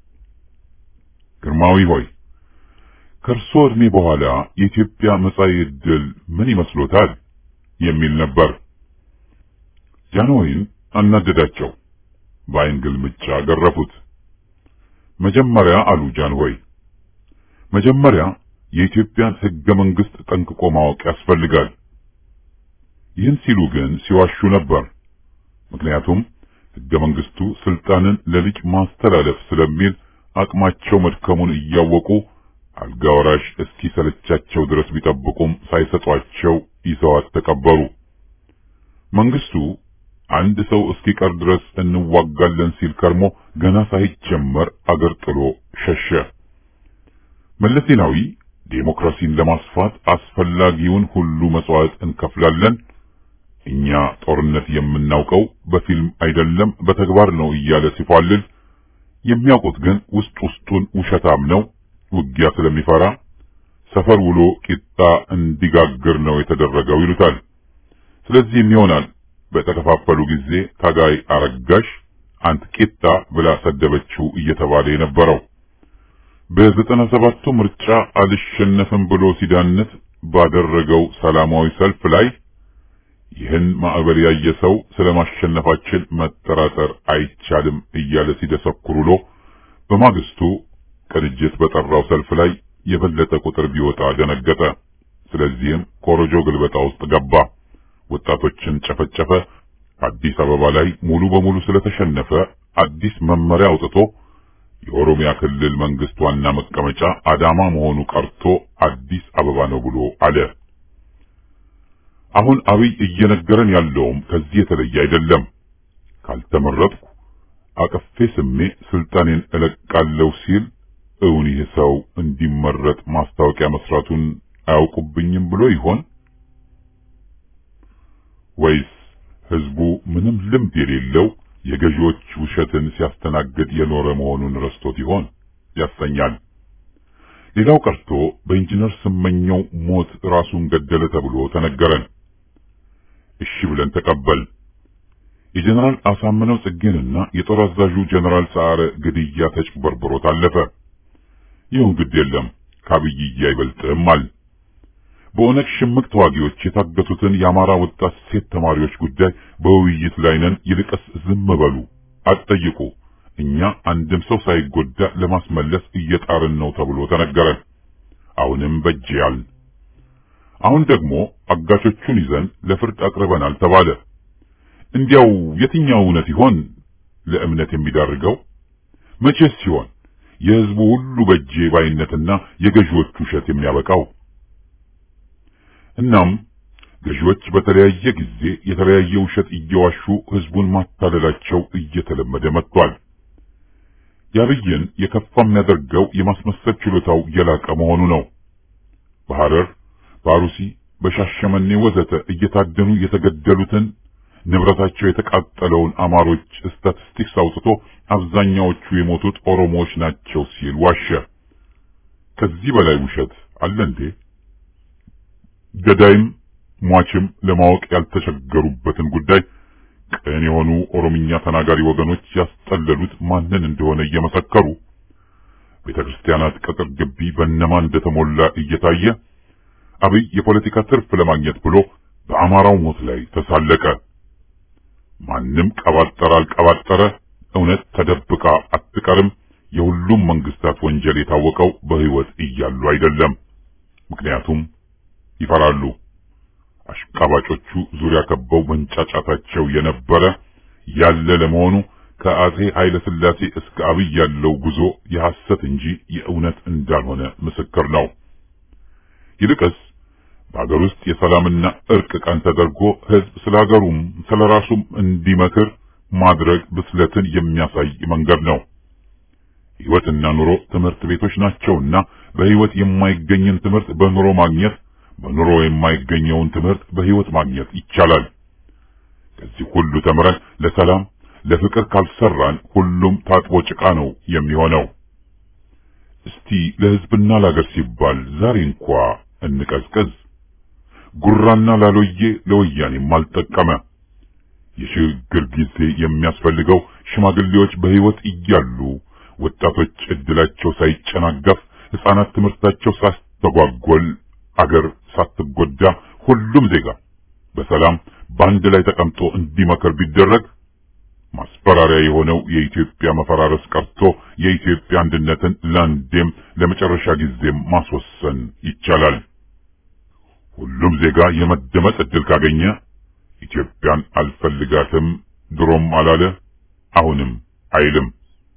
ግርማዊ ሆይ ከእርሶ ዕድሜ በኋላ የኢትዮጵያ መጻኢ ዕድል ምን ይመስሎታል? የሚል ነበር። ጃንሆይን አናደዳቸው። በአይን ግልምጫ ገረፉት። መጀመሪያ አሉ ጃንሆይ፣ መጀመሪያ የኢትዮጵያን ሕገ መንግሥት ጠንቅቆ ማወቅ ያስፈልጋል። ይህን ሲሉ ግን ሲዋሹ ነበር። ምክንያቱም ሕገ መንግሥቱ ስልጣንን ለልጅ ማስተላለፍ ስለሚል አቅማቸው መድከሙን እያወቁ አልጋ ወራሽ እስኪ ሰለቻቸው ድረስ ቢጠብቁም ሳይሰጧቸው ይዘዋት ተቀበሩ። መንግስቱ አንድ ሰው እስኪቀር ድረስ እንዋጋለን ሲል ከርሞ ገና ሳይጀመር አገር ጥሎ ሸሸ። መለስ ዜናዊ ዴሞክራሲን ለማስፋት አስፈላጊውን ሁሉ መስዋዕት እንከፍላለን፣ እኛ ጦርነት የምናውቀው በፊልም አይደለም በተግባር ነው እያለ ሲፏልል የሚያውቁት ግን ውስጥ ውስጡን ውሸታም ነው፣ ውጊያ ስለሚፈራ ሰፈር ውሎ ቂጣ እንዲጋግር ነው የተደረገው ይሉታል። ስለዚህም ይሆናል በተከፋፈሉ ጊዜ ታጋይ አረጋሽ አንት ቂጣ ብላ ሰደበችው እየተባለ የነበረው። በዘጠና ሰባቱ ምርጫ አልሸነፍም ብሎ ሲዳነት ባደረገው ሰላማዊ ሰልፍ ላይ ይህን ማዕበል ያየ ሰው ስለ ማሸነፋችን መጠራጠር አይቻልም እያለ ሲደሰኩር ውሎ በማግስቱ ቅንጅት በጠራው ሰልፍ ላይ የበለጠ ቁጥር ቢወጣ ደነገጠ። ስለዚህም ኮሮጆ ግልበጣ ውስጥ ገባ። ወጣቶችን ጨፈጨፈ። አዲስ አበባ ላይ ሙሉ በሙሉ ስለተሸነፈ አዲስ መመሪያ አውጥቶ የኦሮሚያ ክልል መንግስት ዋና መቀመጫ አዳማ መሆኑ ቀርቶ አዲስ አበባ ነው ብሎ አለ። አሁን አብይ እየነገረን ያለውም ከዚህ የተለየ አይደለም። ካልተመረጥኩ አቅፌ ስሜ ስልጣኔን እለቃለሁ ሲል እውን ይህ ሰው እንዲመረጥ ማስታወቂያ መስራቱን አያውቁብኝም ብሎ ይሆን ወይስ ህዝቡ ምንም ልምድ የሌለው የገዢዎች ውሸትን ሲያስተናግድ የኖረ መሆኑን ረስቶት ይሆን ያሰኛል። ሌላው ቀርቶ በኢንጂነር ስመኘው ሞት ራሱን ገደለ ተብሎ ተነገረን። እሺ ብለን ተቀበል። የጀነራል አሳምነው ጽጌንና የጦር አዛዡ ጀነራል ሰዓረ ግድያ ተጭበርብሮ ታለፈ። ይሁን ግድ የለም ከአብይዬ አይበልጥም አል በኦነግ ሽምቅ ተዋጊዎች የታገቱትን የአማራ ወጣት ሴት ተማሪዎች ጉዳይ በውይይት ላይ ነን፣ ይልቅስ ዝም በሉ አትጠይቁ፣ እኛ አንድም ሰው ሳይጎዳ ለማስመለስ እየጣርን ነው ተብሎ ተነገረን። አሁንም በጅያል። አሁን ደግሞ አጋቾቹን ይዘን ለፍርድ አቅርበናል ተባለ። እንዲያው የትኛው እውነት ይሆን ለእምነት የሚዳርገው? መቼስ ሲሆን የህዝቡ ሁሉ በጄ ባይነትና የገዢዎቹ ውሸት የሚያበቃው? እናም ገዢዎች በተለያየ ጊዜ የተለያየ ውሸት እየዋሹ ህዝቡን ማታለላቸው እየተለመደ መጥቷል። የአብይን የከፋ የሚያደርገው የማስመሰል ችሎታው የላቀ መሆኑ ነው። በሐረር፣ በአሩሲ፣ በሻሸመኔ ወዘተ እየታደኑ የተገደሉትን ንብረታቸው የተቃጠለውን አማሮች ስታቲስቲክስ አውጥቶ አብዛኛዎቹ የሞቱት ኦሮሞዎች ናቸው ሲል ዋሸ። ከዚህ በላይ ውሸት አለ እንዴ? ገዳይም ሟችም ለማወቅ ያልተቸገሩበትን ጉዳይ ቅን የሆኑ ኦሮምኛ ተናጋሪ ወገኖች ያስጠለሉት ማንን እንደሆነ እየመሰከሩ ቤተ ክርስቲያናት ቅጥር ግቢ በእነማን እንደተሞላ እየታየ አብይ የፖለቲካ ትርፍ ለማግኘት ብሎ በአማራው ሞት ላይ ተሳለቀ። ማንም ቀባጠረ አልቀባጠረ እውነት ተደብቃ አትቀርም። የሁሉም መንግስታት ወንጀል የታወቀው በህይወት እያሉ አይደለም። ምክንያቱም ይፈራሉ። አሽቃባጮቹ ዙሪያ ከበው መንጫጫታቸው የነበረ ያለ ለመሆኑ ከአጼ ኃይለ ሥላሴ እስከ አብይ ያለው ጉዞ የሐሰት እንጂ የእውነት እንዳልሆነ ምስክር ነው። ይልቅስ በሀገር ውስጥ የሰላምና እርቅ ቀን ተደርጎ ህዝብ ስለ ሀገሩም ስለ ራሱም እንዲመክር ማድረግ ብስለትን የሚያሳይ መንገድ ነው። ህይወትና ኑሮ ትምህርት ቤቶች ናቸውና በህይወት የማይገኝን ትምህርት በኑሮ ማግኘት፣ በኑሮ የማይገኘውን ትምህርት በህይወት ማግኘት ይቻላል። ከዚህ ሁሉ ተምረን ለሰላም ለፍቅር ካልሰራን ሁሉም ታጥቦ ጭቃ ነው የሚሆነው። እስቲ ለህዝብና ለሀገር ሲባል ዛሬ እንኳ እንቀዝቀዝ። ጉራና ላሎዬ ለወያኔም አልጠቀመ። የሽግግር ጊዜ የሚያስፈልገው ሽማግሌዎች በህይወት እያሉ ወጣቶች እድላቸው ሳይጨናገፍ፣ ህፃናት ትምህርታቸው ሳስተጓጎል፣ አገር ሳትጎዳ ሁሉም ዜጋ በሰላም በአንድ ላይ ተቀምጦ እንዲመከር ቢደረግ ማስፈራሪያ የሆነው የኢትዮጵያ መፈራረስ ቀርቶ የኢትዮጵያ አንድነትን ለአንዴም ለመጨረሻ ጊዜም ማስወሰን ይቻላል። ሁሉም ዜጋ የመደመጥ እድል ካገኘ ኢትዮጵያን አልፈልጋትም ድሮም አላለ አሁንም አይልም።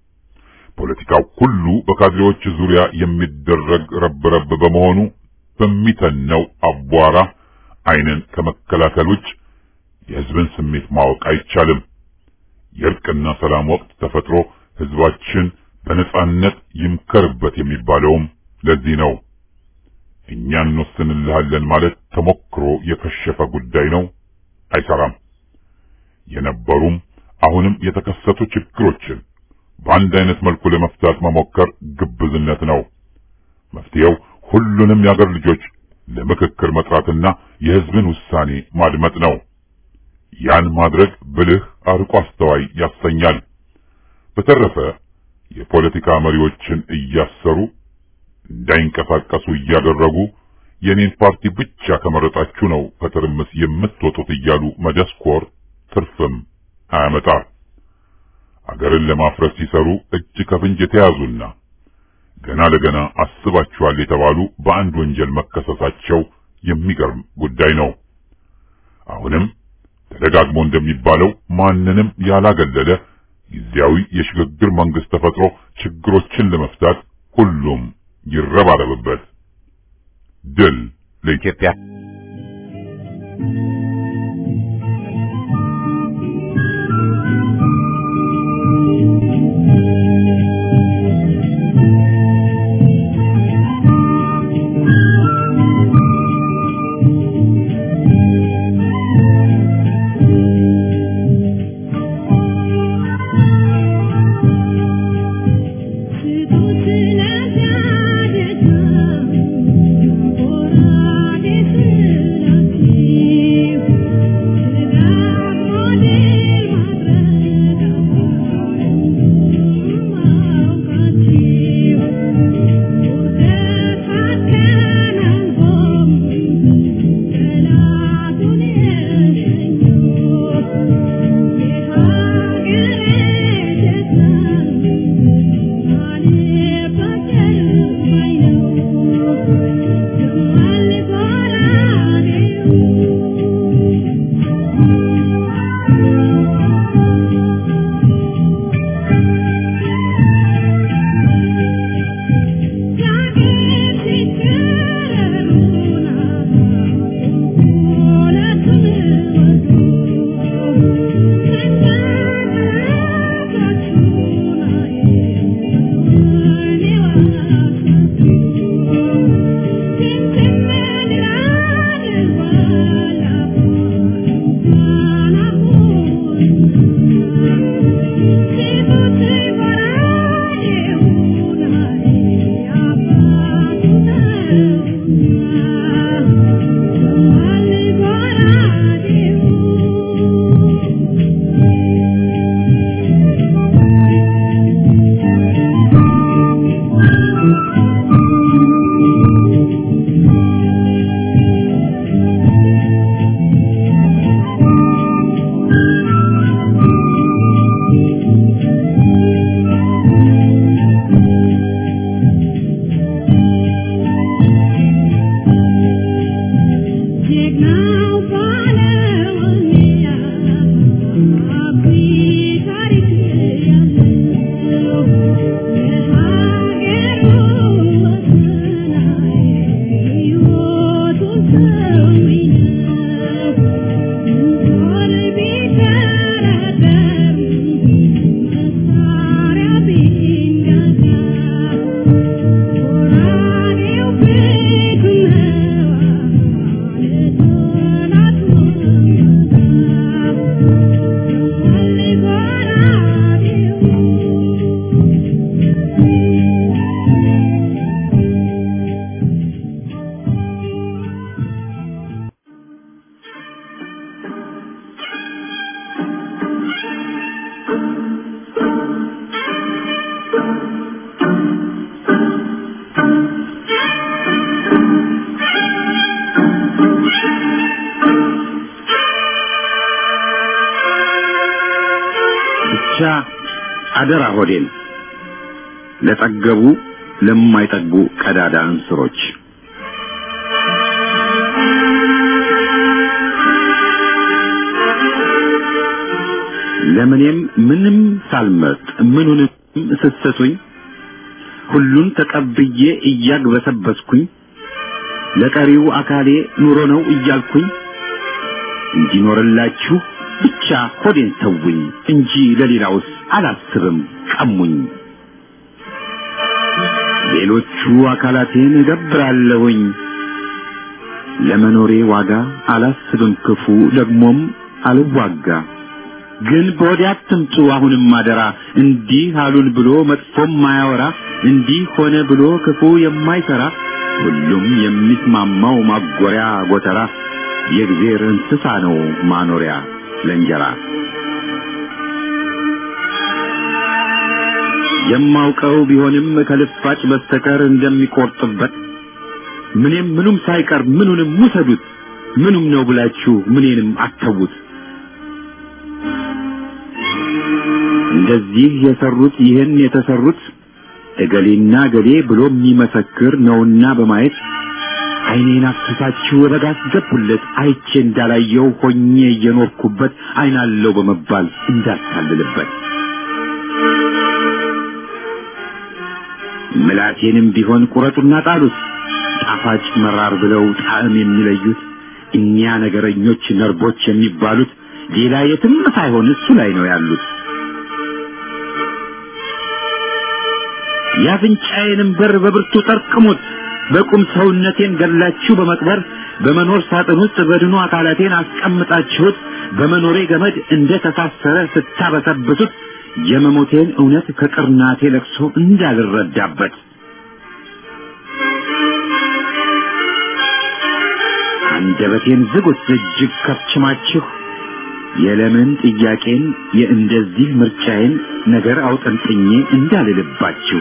ፖለቲካው ሁሉ በካድሬዎች ዙሪያ የሚደረግ ረብረብ በመሆኑ በሚተነው አቧራ ዓይንን ከመከላከል ውጭ የህዝብን ስሜት ማወቅ አይቻልም። የእርቅና ሰላም ወቅት ተፈጥሮ ህዝባችን በነጻነት ይምከርበት የሚባለውም ለዚህ ነው። እኛ እንወስንልሃለን ማለት ተሞክሮ የከሸፈ ጉዳይ ነው፣ አይሰራም። የነበሩም አሁንም የተከሰቱ ችግሮችን በአንድ አይነት መልኩ ለመፍታት መሞከር ግብዝነት ነው። መፍትሄው ሁሉንም የአገር ልጆች ለምክክር መጥራትና የህዝብን ውሳኔ ማድመጥ ነው። ያን ማድረግ ብልህ አርቆ አስተዋይ ያሰኛል። በተረፈ የፖለቲካ መሪዎችን እያሰሩ እንዳይንቀሳቀሱ እያደረጉ የኔን ፓርቲ ብቻ ከመረጣችሁ ነው ከትርምስ የምትወጡት እያሉ መደስኮር ትርፍም አያመጣ። አገርን ለማፍረስ ሲሰሩ እጅ ከፍንጅ የተያዙና ገና ለገና አስባችኋል የተባሉ በአንድ ወንጀል መከሰሳቸው የሚገርም ጉዳይ ነው። አሁንም ተደጋግሞ እንደሚባለው ማንንም ያላገለለ ጊዜያዊ የሽግግር መንግስት ተፈጥሮ ችግሮችን ለመፍታት ሁሉም ይረባረብበት። ድል ለኢትዮጵያ! Thank you. አደራ ሆዴን ለጠገቡ ለማይጠግቡ ቀዳዳ እንስሮች ለምኔም ምንም ሳልመርጥ ምኑንም ስትሰጡኝ ሁሉን ተቀብዬ እያግበሰበስኩኝ ለቀሪው አካሌ ኑሮ ነው እያልኩኝ እንዲኖርላችሁ ብቻ ሆዴን ተውኝ እንጂ ለሌላውስ አላስብም ቀሙኝ። ሌሎቹ አካላቴን እገብራለሁኝ ለመኖሬ ዋጋ አላስብም ክፉ ደግሞም አልዋጋ። ግን በወዲያ አትምጡ አሁንም አደራ እንዲህ አሉን ብሎ መጥፎም ማያወራ እንዲህ ሆነ ብሎ ክፉ የማይሰራ ሁሉም የሚስማማው ማጎሪያ ጎተራ የእግዜር እንስሳ ነው ማኖሪያ ለእንጀራ የማውቀው ቢሆንም ከልፋጭ በስተቀር እንደሚቆርጥበት ምንም ምኑም ሳይቀር ምኑንም ውሰዱት ምኑም ነው ብላችሁ ምኔንም አተዉት እንደዚህ የሰሩት ይህን የተሰሩት እገሌና እገሌ ብሎ የሚመሰክር ነውና በማየት ዓይኔን አፍስሳችሁ ረጋ አስገቡለት አይቼ እንዳላየው ሆኜ እየኖርኩበት ዓይናለው በመባል እንዳታልልበት ምላቴንም ቢሆን ቁረጡና ጣሉት ጣፋጭ መራር ብለው ጣዕም የሚለዩት እኒያ ነገረኞች ነርቦች የሚባሉት ሌላ የትም ሳይሆን እሱ ላይ ነው ያሉት። የአፍንጫዬንም በር በብርቱ ጠርቅሙት። በቁም ሰውነቴን ገላችሁ በመቅበር በመኖር ሳጥን ውስጥ በድኑ አካላቴን አስቀምጣችሁት በመኖሬ ገመድ እንደ ተሳሰረ ስታበሰብሱት የመሞቴን እውነት ከቅርናቴ ለቅሶ እንዳልረዳበት አንደበቴን ዝጉት እጅግ ከፍችማችሁ የለምን ጥያቄን የእንደዚህ ምርጫዬን ነገር አውጠንጥኜ እንዳልልባችሁ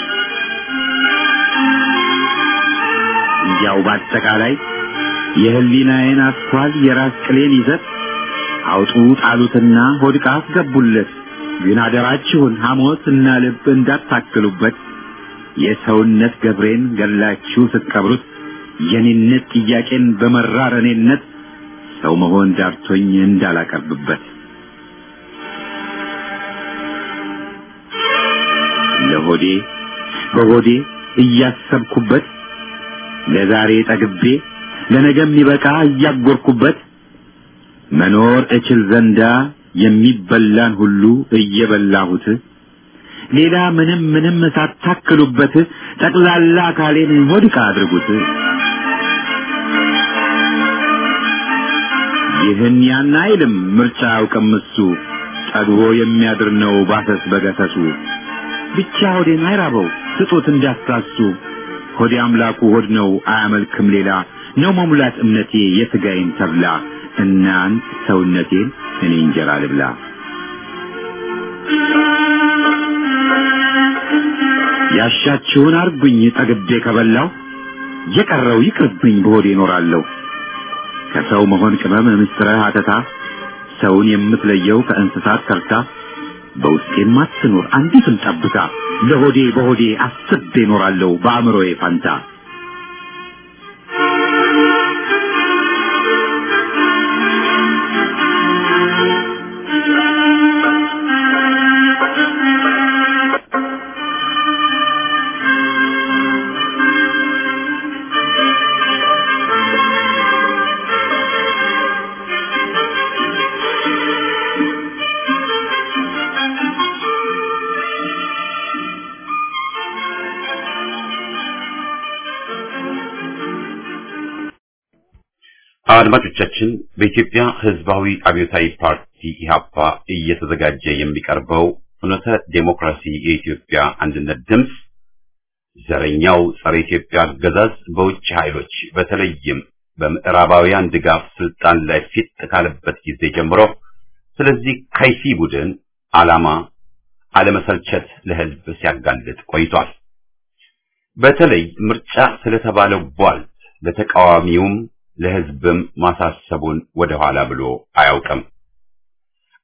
እንዲያው በአጠቃላይ የህሊናዬን አስኳል የራስ ቅሌን ይዘት አውጡ ጣሉትና ሆድቃ አስገቡለት። ግን አደራችሁን ሐሞት እና ልብ እንዳታክሉበት። የሰውነት ገብሬን ገላችሁ ስትቀብሩት የኔነት ጥያቄን በመራር እኔነት ሰው መሆን ዳርቶኝ እንዳላቀርብበት ለሆዴ በሆዴ እያሰብኩበት ለዛሬ ጠግቤ ለነገ የሚበቃ እያጎርኩበት መኖር እችል ዘንዳ የሚበላን ሁሉ እየበላሁት ሌላ ምንም ምንም ሳታክሉበት ጠቅላላ አካሌን ሆድቃ አድርጉት። ይህን ያን አይልም ምርጫ አያውቅም እሱ ጠግቦ የሚያድር ነው ባሰስ በገሰሱ ብቻ ሆዴን አይራበው ስጡት እንዳትሳሱ ሆዴ አምላኩ ሆድ ነው አያመልክም ሌላ ነው መሙላት እምነቴ የሥጋዬን ተብላ እናንት ሰውነቴን እኔ እንጀራ ልብላ ያሻችሁን አርጉኝ ጠግቤ ከበላው የቀረው ይቅርብኝ በሆዴ እኖራለሁ ከሰው መሆን ቅመም ምስጥረ ሀተታ ሰውን የምትለየው ከእንስሳት ከርታ በውስጤም አትኖር አንዲትም ጠብታ ለሆዴ በሆዴ አስቤ እኖራለሁ በአእምሮዬ ፋንታ አድማጮቻችን በኢትዮጵያ ሕዝባዊ አብዮታዊ ፓርቲ ኢህአፓ እየተዘጋጀ የሚቀርበው ፍኖተ ዴሞክራሲ የኢትዮጵያ አንድነት ድምፅ ዘረኛው ጸረ ኢትዮጵያ አገዛዝ በውጭ ኃይሎች በተለይም በምዕራባውያን ድጋፍ ስልጣን ላይ ፊት ካለበት ጊዜ ጀምሮ ስለዚህ ከይሲ ቡድን ዓላማ አለመሰልቸት ለሕዝብ ሲያጋልጥ ቆይቷል። በተለይ ምርጫ ስለተባለው ቧልት ለተቃዋሚውም ለሕዝብም ማሳሰቡን ወደ ኋላ ብሎ አያውቅም።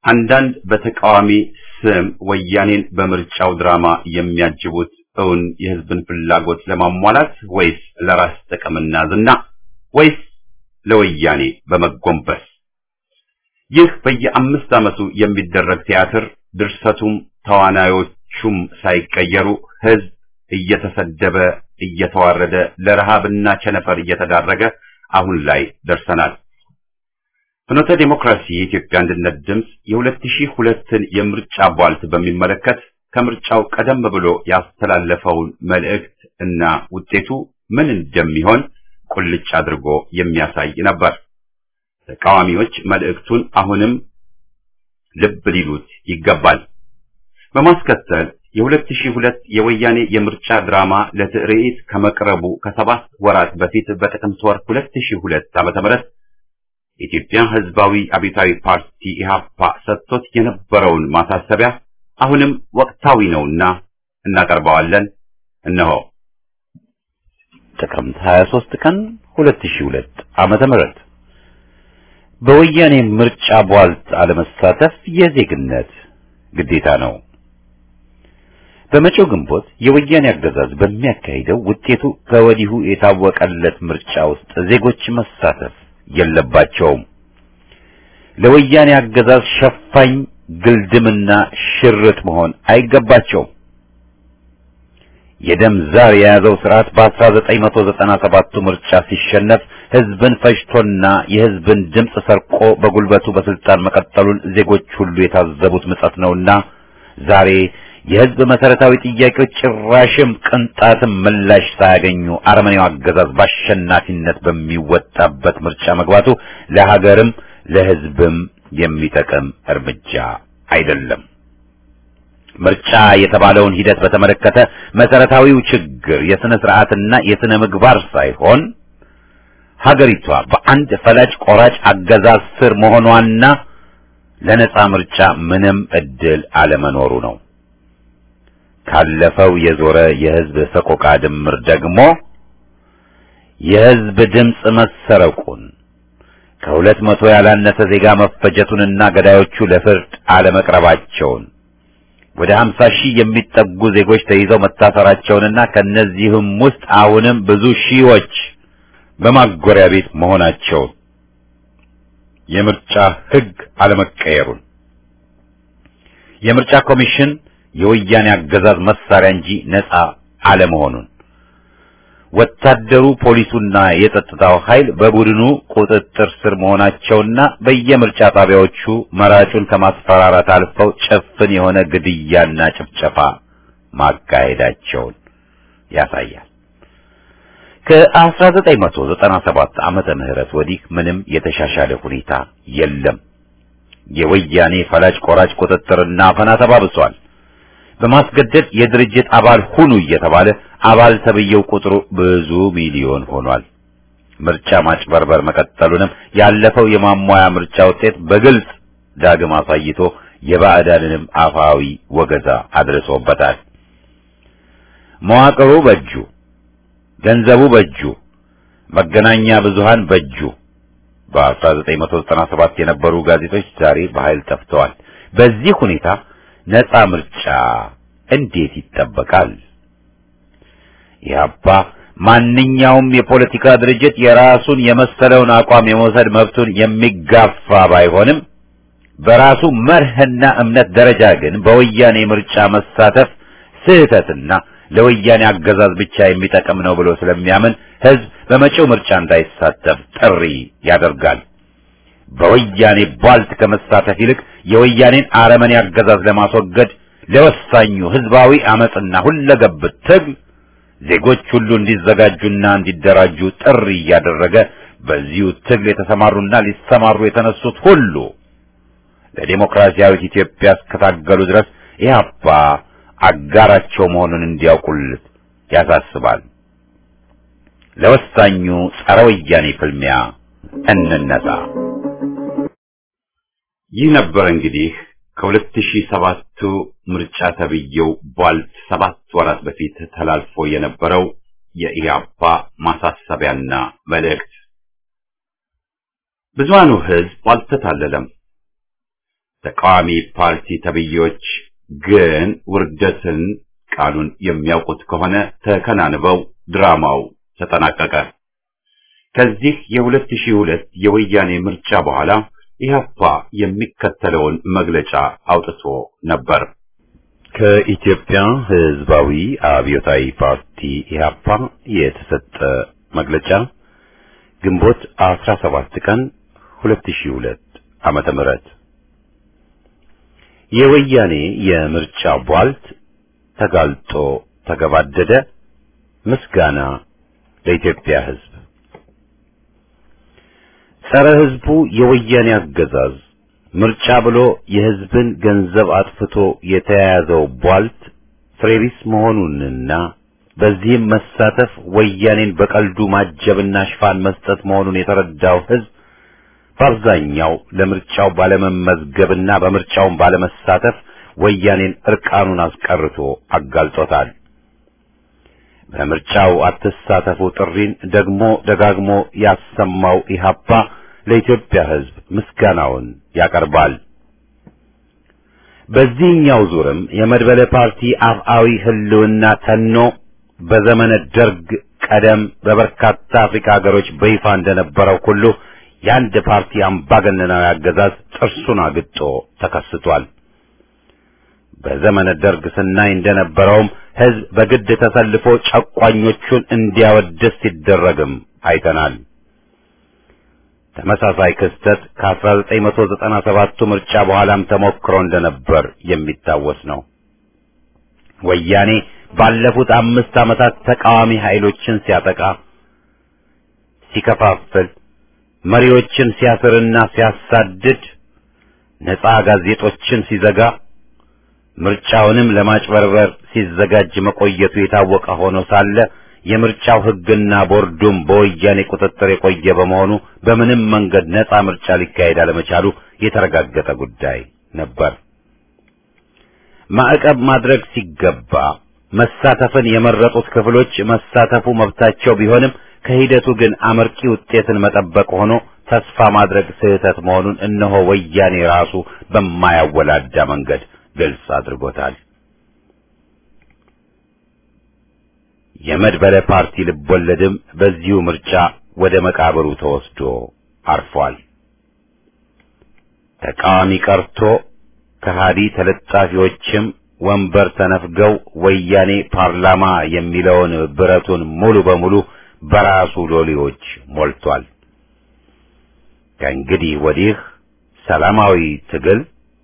አንዳንድ በተቃዋሚ ስም ወያኔን በምርጫው ድራማ የሚያጅቡት እውን የህዝብን ፍላጎት ለማሟላት ወይስ ለራስ ጥቅምና ዝና ወይስ ለወያኔ በመጎንበስ? ይህ በየአምስት ዓመቱ የሚደረግ ቲያትር ድርሰቱም ተዋናዮቹም ሳይቀየሩ ህዝብ እየተሰደበ እየተዋረደ ለረሃብና ቸነፈር እየተዳረገ አሁን ላይ ደርሰናል። ፍኖተ ዲሞክራሲ የኢትዮጵያ አንድነት ድምፅ የ2002ን የምርጫ ቧልት በሚመለከት ከምርጫው ቀደም ብሎ ያስተላለፈውን መልእክት እና ውጤቱ ምን እንደሚሆን ቁልጭ አድርጎ የሚያሳይ ነበር። ተቃዋሚዎች መልእክቱን አሁንም ልብ ሊሉት ይገባል። በማስከተል የ2002 የወያኔ የምርጫ ድራማ ለትርኢት ከመቅረቡ ከሰባት ወራት በፊት በጥቅምት ወር 2002 ዓ.ም የኢትዮጵያ ሕዝባዊ አብዮታዊ ፓርቲ ኢህአፓ ሰጥቶት የነበረውን ማሳሰቢያ አሁንም ወቅታዊ ነውና እናቀርበዋለን። እነሆ ጥቅምት 23 ቀን 2002 ዓመተ ምህረት በወያኔ ምርጫ ቧልት አለመሳተፍ የዜግነት ግዴታ ነው። በመጪው ግንቦት የወያኔ አገዛዝ በሚያካሂደው ውጤቱ ከወዲሁ የታወቀለት ምርጫ ውስጥ ዜጎች መሳተፍ የለባቸውም። ለወያኔ አገዛዝ ሸፋኝ ግልድምና ሽርጥ መሆን አይገባቸውም። የደም ዛር የያዘው ስርዓት በ1997 ምርጫ ሲሸነፍ ህዝብን ፈጅቶና የህዝብን ድምፅ ሰርቆ በጉልበቱ በስልጣን መቀጠሉን ዜጎች ሁሉ የታዘቡት ምጸት ነውና ዛሬ የህዝብ መሰረታዊ ጥያቄዎች ጭራሽም ቅንጣትም ምላሽ ሳያገኙ አረመኔው አገዛዝ በአሸናፊነት በሚወጣበት ምርጫ መግባቱ ለሀገርም ለህዝብም የሚጠቅም እርምጃ አይደለም። ምርጫ የተባለውን ሂደት በተመለከተ መሰረታዊው ችግር የስነ ስርዓትና የስነ ምግባር ሳይሆን ሀገሪቷ በአንድ ፈላጭ ቆራጭ አገዛዝ ስር መሆኗና ለነጻ ምርጫ ምንም እድል አለመኖሩ ነው። ካለፈው የዞረ የህዝብ ሰቆቃ ድምር ደግሞ የህዝብ ድምፅ መሰረቁን ከሁለት መቶ ያላነሰ ዜጋ መፈጀቱንና ገዳዮቹ ለፍርድ አለመቅረባቸውን ወደ 50 ሺህ የሚጠጉ ዜጎች ተይዘው መታሰራቸውንና ከነዚህም ውስጥ አሁንም ብዙ ሺዎች በማጎሪያ ቤት መሆናቸውን የምርጫ ህግ አለመቀየሩን የምርጫ ኮሚሽን የወያኔ አገዛዝ መሳሪያ እንጂ ነፃ አለመሆኑን ወታደሩ፣ ፖሊሱና የጸጥታው ኃይል በቡድኑ ቁጥጥር ስር መሆናቸውና በየምርጫ ጣቢያዎቹ መራጩን ከማስፈራራት አልፈው ጭፍን የሆነ ግድያና ጭፍጨፋ ማካሄዳቸውን ያሳያል። ከ1997 ዓመተ ምህረት ወዲህ ምንም የተሻሻለ ሁኔታ የለም። የወያኔ ፈላጭ ቆራጭ ቁጥጥርና አፈና ተባብሷል። በማስገደድ የድርጅት አባል ሁኑ እየተባለ አባል ተብየው ቁጥሩ ብዙ ሚሊዮን ሆኗል። ምርጫ ማጭበርበር መቀጠሉንም ያለፈው የማሟያ ምርጫ ውጤት በግልጽ ዳግም አሳይቶ የባዕዳንንም አፋዊ ወገዛ አድርሶበታል። መዋቅሩ በእጁ፣ ገንዘቡ በእጁ፣ መገናኛ ብዙሃን በእጁ። በ1997 የነበሩ ጋዜጦች ዛሬ በኃይል ጠፍተዋል። በዚህ ሁኔታ ነፃ ምርጫ እንዴት ይጠበቃል? ኢህአፓ ማንኛውም የፖለቲካ ድርጅት የራሱን የመሰለውን አቋም የመውሰድ መብቱን የሚጋፋ ባይሆንም በራሱ መርህና እምነት ደረጃ ግን በወያኔ ምርጫ መሳተፍ ስህተትና ለወያኔ አገዛዝ ብቻ የሚጠቅም ነው ብሎ ስለሚያምን ህዝብ በመጪው ምርጫ እንዳይሳተፍ ጥሪ ያደርጋል። በወያኔ ቧልት ከመሳተፍ ይልቅ የወያኔን አረመኔ አገዛዝ ለማስወገድ ለወሳኙ ህዝባዊ አመጽና ሁለገብ ትግል ዜጎች ሁሉ እንዲዘጋጁና እንዲደራጁ ጥሪ እያደረገ በዚሁ ትግል የተሰማሩና ሊሰማሩ የተነሱት ሁሉ ለዲሞክራሲያዊት ኢትዮጵያ እስከታገሉ ድረስ ኢህአፓ አጋራቸው መሆኑን እንዲያውቁልት ያሳስባል። ለወሳኙ ጸረ ወያኔ ፍልሚያ እንነሳ። ይህ ነበር እንግዲህ ከ2007ቱ ምርጫ ተብዬው ቧልት ሰባት ወራት በፊት ተላልፎ የነበረው የኢህአፓ ማሳሰቢያና መልእክት። ብዙሃኑ ህዝብ አልተታለለም። ተቃዋሚ ፓርቲ ተብዬዎች ግን ውርደትን ቃሉን የሚያውቁት ከሆነ ተከናንበው ድራማው ተጠናቀቀ። ከዚህ የ2002 የወያኔ ምርጫ በኋላ ኢህአፓ የሚከተለውን መግለጫ አውጥቶ ነበር። ከኢትዮጵያ ሕዝባዊ አብዮታዊ ፓርቲ ኢህአፓ የተሰጠ መግለጫ ግንቦት 17 ቀን 2002 ዓመተ ምህረት የወያኔ የምርጫ ቧልት ተጋልጦ ተገባደደ። ምስጋና ለኢትዮጵያ ሕዝብ። ጸረ ሕዝቡ የወያኔ አገዛዝ ምርጫ ብሎ የሕዝብን ገንዘብ አጥፍቶ የተያያዘው ቧልት ፍሬቢስ መሆኑንና በዚህም መሳተፍ ወያኔን በቀልዱ ማጀብና ሽፋን መስጠት መሆኑን የተረዳው ሕዝብ በአብዛኛው ለምርጫው ባለመመዝገብና በምርጫውን ባለመሳተፍ ወያኔን እርቃኑን አስቀርቶ አጋልጦታል። በምርጫው አትሳተፉ ጥሪን ደግሞ ደጋግሞ ያሰማው ኢህአፓ ለኢትዮጵያ ሕዝብ ምስጋናውን ያቀርባል። በዚህኛው ዙርም የመድበለ ፓርቲ አፍአዊ ህልውና ተኖ በዘመነ ደርግ ቀደም በበርካታ አፍሪካ ሀገሮች በይፋ እንደነበረው ሁሉ የአንድ ፓርቲ አምባገነናዊ አገዛዝ ጥርሱን አግጦ ተከስቷል። በዘመነ ደርግ ስናይ እንደነበረውም ህዝብ በግድ ተሰልፎ ጨቋኞቹን እንዲያወድስ ሲደረግም አይተናል። ተመሳሳይ ክስተት ከ1997ቱ ምርጫ በኋላም ተሞክሮ እንደነበር የሚታወስ ነው። ወያኔ ባለፉት አምስት ዓመታት ተቃዋሚ ኃይሎችን ሲያጠቃ፣ ሲከፋፍል፣ መሪዎችን ሲያስርና ሲያሳድድ፣ ነፃ ጋዜጦችን ሲዘጋ ምርጫውንም ለማጭበርበር ሲዘጋጅ መቆየቱ የታወቀ ሆኖ ሳለ የምርጫው ሕግና ቦርዱም በወያኔ ቁጥጥር የቆየ በመሆኑ በምንም መንገድ ነፃ ምርጫ ሊካሄድ አለመቻሉ የተረጋገጠ ጉዳይ ነበር። ማዕቀብ ማድረግ ሲገባ መሳተፍን የመረጡት ክፍሎች መሳተፉ መብታቸው ቢሆንም ከሂደቱ ግን አመርቂ ውጤትን መጠበቅ ሆኖ ተስፋ ማድረግ ስህተት መሆኑን እነሆ ወያኔ ራሱ በማያወላዳ መንገድ ግልጽ አድርጎታል። የመድበለ ፓርቲ ልቦለድም በዚሁ ምርጫ ወደ መቃብሩ ተወስዶ አርፏል። ተቃዋሚ ቀርቶ ከሃዲ ተለጣፊዎችም ወንበር ተነፍገው ወያኔ ፓርላማ የሚለውን ብረቱን ሙሉ በሙሉ በራሱ ሎሌዎች ሞልቷል። ከእንግዲህ ወዲህ ሰላማዊ ትግል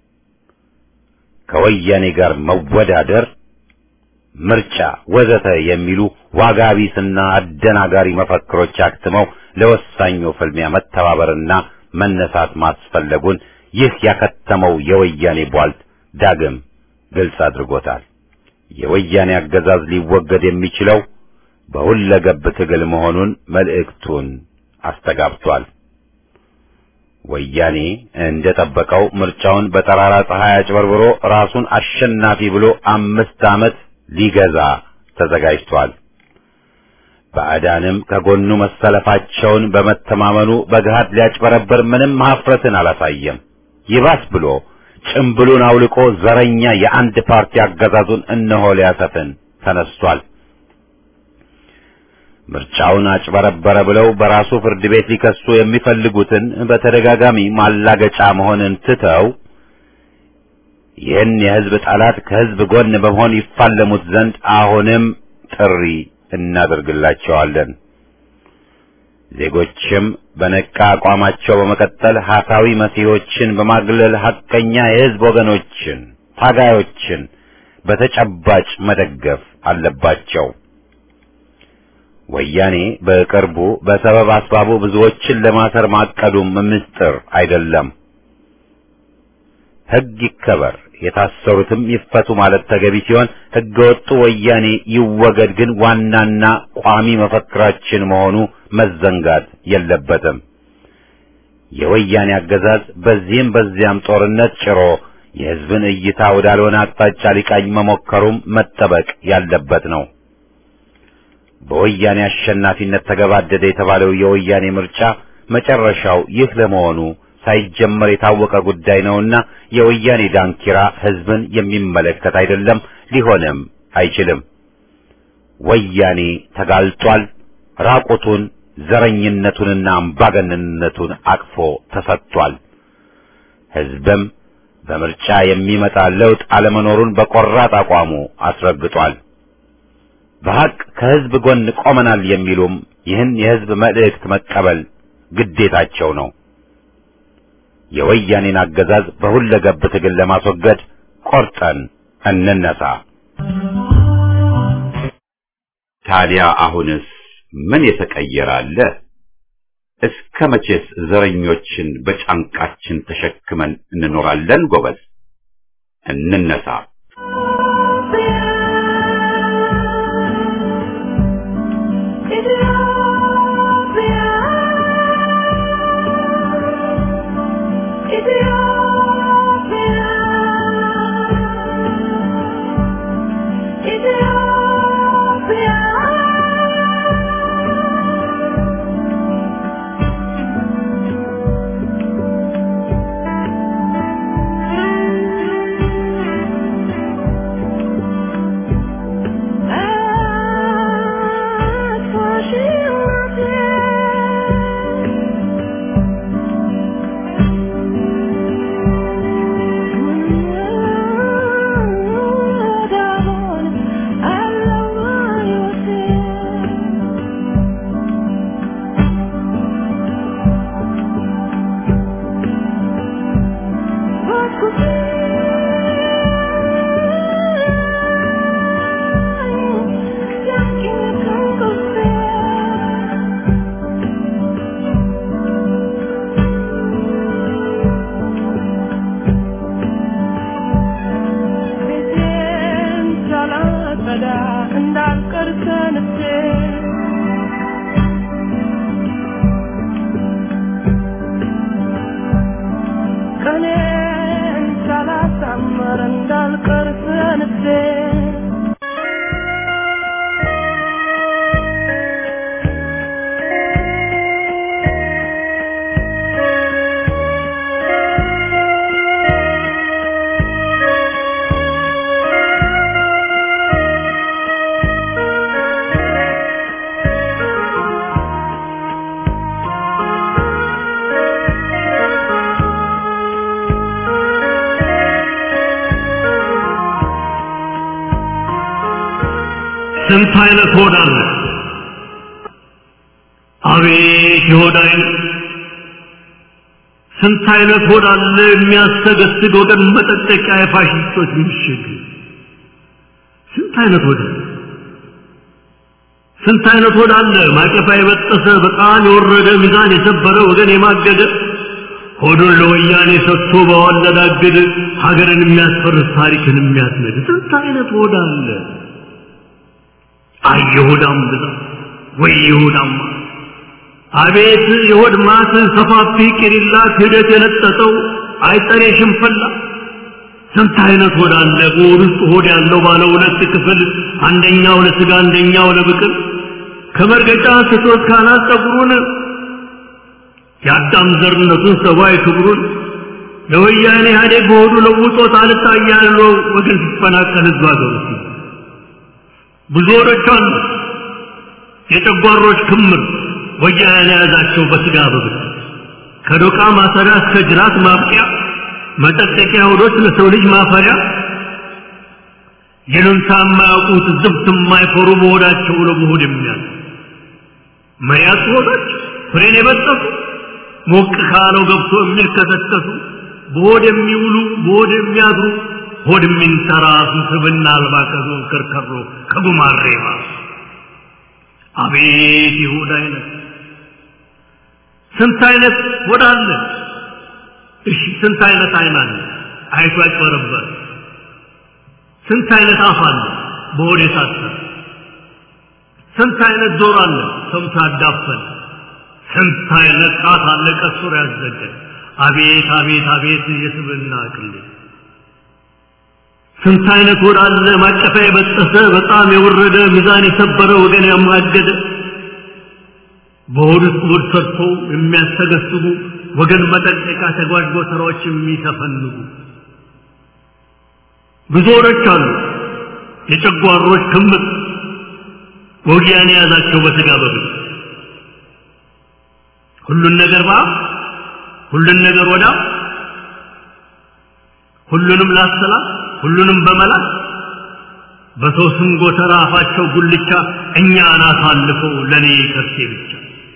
ከወያኔ ጋር መወዳደር፣ ምርጫ ወዘተ የሚሉ ዋጋ ቢስና አደናጋሪ መፈክሮች አክትመው ለወሳኙ ፍልሚያ መተባበርና መነሳት ማስፈለጉን ይህ ያከተመው የወያኔ ቧልት ዳግም ግልጽ አድርጎታል። የወያኔ አገዛዝ ሊወገድ የሚችለው በሁለገብ ትግል መሆኑን መልእክቱን አስተጋብቷል። ወያኔ እንደጠበቀው ምርጫውን በጠራራ ፀሐይ አጭበርብሮ ራሱን አሸናፊ ብሎ አምስት ዓመት ሊገዛ ተዘጋጅቷል። ባዕዳንም ከጎኑ መሰለፋቸውን በመተማመኑ በገሃድ ሊያጭበረበር ምንም ሀፍረትን አላሳየም። ይባስ ብሎ ጭምብሉን አውልቆ ዘረኛ የአንድ ፓርቲ አገዛዙን እነሆ ሊያሰፍን ተነስቷል። ምርጫውን አጭበረበረ ብለው በራሱ ፍርድ ቤት ሊከሱ የሚፈልጉትን በተደጋጋሚ ማላገጫ መሆንን ትተው ይህን የሕዝብ ጠላት ከሕዝብ ጎን በመሆን ይፋለሙት ዘንድ አሁንም ጥሪ እናደርግላቸዋለን። ዜጎችም በነቃ አቋማቸው በመቀጠል ሐሳዊ መሲሖችን በማግለል ሐቀኛ የሕዝብ ወገኖችን፣ ታጋዮችን በተጨባጭ መደገፍ አለባቸው። ወያኔ በቅርቡ በሰበብ አስባቡ ብዙዎችን ለማሰር ማቀዱም ምስጢር አይደለም። ሕግ ይከበር፣ የታሰሩትም ይፈቱ ማለት ተገቢ ሲሆን ሕገ ወጡ ወያኔ ይወገድ ግን ዋናና ቋሚ መፈክራችን መሆኑ መዘንጋት የለበትም። የወያኔ አገዛዝ በዚህም በዚያም ጦርነት ጭሮ የሕዝብን እይታ ወዳልሆነ አቅጣጫ ሊቃኝ መሞከሩም መጠበቅ ያለበት ነው። በወያኔ አሸናፊነት ተገባደደ የተባለው የወያኔ ምርጫ መጨረሻው ይህ ለመሆኑ ሳይጀመር የታወቀ ጉዳይ ነውና የወያኔ ዳንኪራ ህዝብን የሚመለከት አይደለም፣ ሊሆንም አይችልም። ወያኔ ተጋልጧል። ራቁቱን ዘረኝነቱንና አምባገነንነቱን አቅፎ ተሰጥቷል። ህዝብም በምርጫ የሚመጣ ለውጥ አለመኖሩን በቆራጥ አቋሙ አስረግጧል። በሐቅ ከህዝብ ጎን ቆመናል የሚሉም ይህን የህዝብ መልእክት መቀበል ግዴታቸው ነው። የወያኔን አገዛዝ በሁለገብ ትግል ለማስወገድ ቆርጠን እንነሳ። ታዲያ አሁንስ ምን የተቀየረ አለ? እስከ መቼስ ዘረኞችን በጫንቃችን ተሸክመን እንኖራለን? ጎበዝ እንነሳ። ስንት አይነት ሆድ አለ! አቤት የሆድ አይነት! ስንት አይነት ሆድ አለ የሚያሰገስግ ወገን መጠጠቂያ የፋሽስቶች ምሽግ! ስንት አይነት ሆድ አለ! ስንት አይነት ሆድ አለ ማቀፋ የበጠሰ በጣም የወረደ ሚዛን የሰበረ ወገን የማገደ ሆዱን ለወያኔ ሰጥቶ በዋለዳግድ ሀገርን የሚያስፈርስ ታሪክን የሚያስነድ ስንት አይነት ሆድ አለ! አይ የሆዳም ብዛት ወይ የሆዳም አቤት የሆድ ማት ሰፋፊ ቂሪላ ክህደት የለጠጠው አይጠሬ ሽንፈላ ስንት አይነት ሆድ አለ በሆድ ውስጥ ሆድ ያለው ባለ ሁለት ክፍል አንደኛው ለስጋ አንደኛው ለብቅል ከመርገጫ ስቶት ካናት ጸጉሩን የአዳም ዘርነቱን ሰብአዊ ክብሩን ለወያኔ ኢህአዴግ በሆዱ ለውጦት አልታያለው ወገን ሲፈናቀል ህዝብ አገሩ ብዙ ሆዶች አሉ የጨጓሮች ክምር ወያኔ የያዛቸው በስጋ በብት ከዶቃ ማሰሪያ እስከ ጅራት ማብቂያ መጠጠቂያ ሆዶች ለሰው ልጅ ማፈሪያ ይሉንታ የማያውቁት ዝብት የማይፈሩ በሆዳቸው ለመሆድ የሚያል መያት ሆዶች ፍሬን የበጠሱ ሞቅ ካለው ገብቶ የሚልከሰከሱ በሆድ የሚውሉ በሆድ የሚያድሩ ሆድ የሚንተራሱ ስብና አልባ ከዞን ከርከሮ ከጉማሬ ባሱ አቤት ይሁዳ አይነት ስንት አይነት ሆድ አለ እሺ ስንት አይነት አይን አለ አይቶ ያጭበረበር ስንት አይነት አፍ አለ በሆድ የታሰረ ስንት አይነት ጆሮ አለ ሰምቶ ያዳፈን ስንት አይነት ጣት አለ ቀሱር ያዘገ አቤት አቤት አቤት የስብና ቅሌት ስንት አይነት ሆድ አለ ማቀፊያ የበጠሰ በጣም የወረደ ሚዛን የሰበረ ወገን ያማገደ በሆድ ውስጥ ሆድ ሰርተው የሚያስተገስቡ ወገን መጠንቀቂያ ተጓዥ ጎተራዎች የሚተፈንጉ ብዙዎች አሉ። የጨጓሮች ክምር ወጊያን የያዛቸው በስጋ በብል ሁሉን ነገር ባ ሁሉን ነገር ወዳ ሁሉንም ላሰላት ሁሉንም በመላት በሰው ስም ጎተራ አፋቸው ጉልቻ እኛ አናት አልፈው ለኔ ከርሴ ብቻ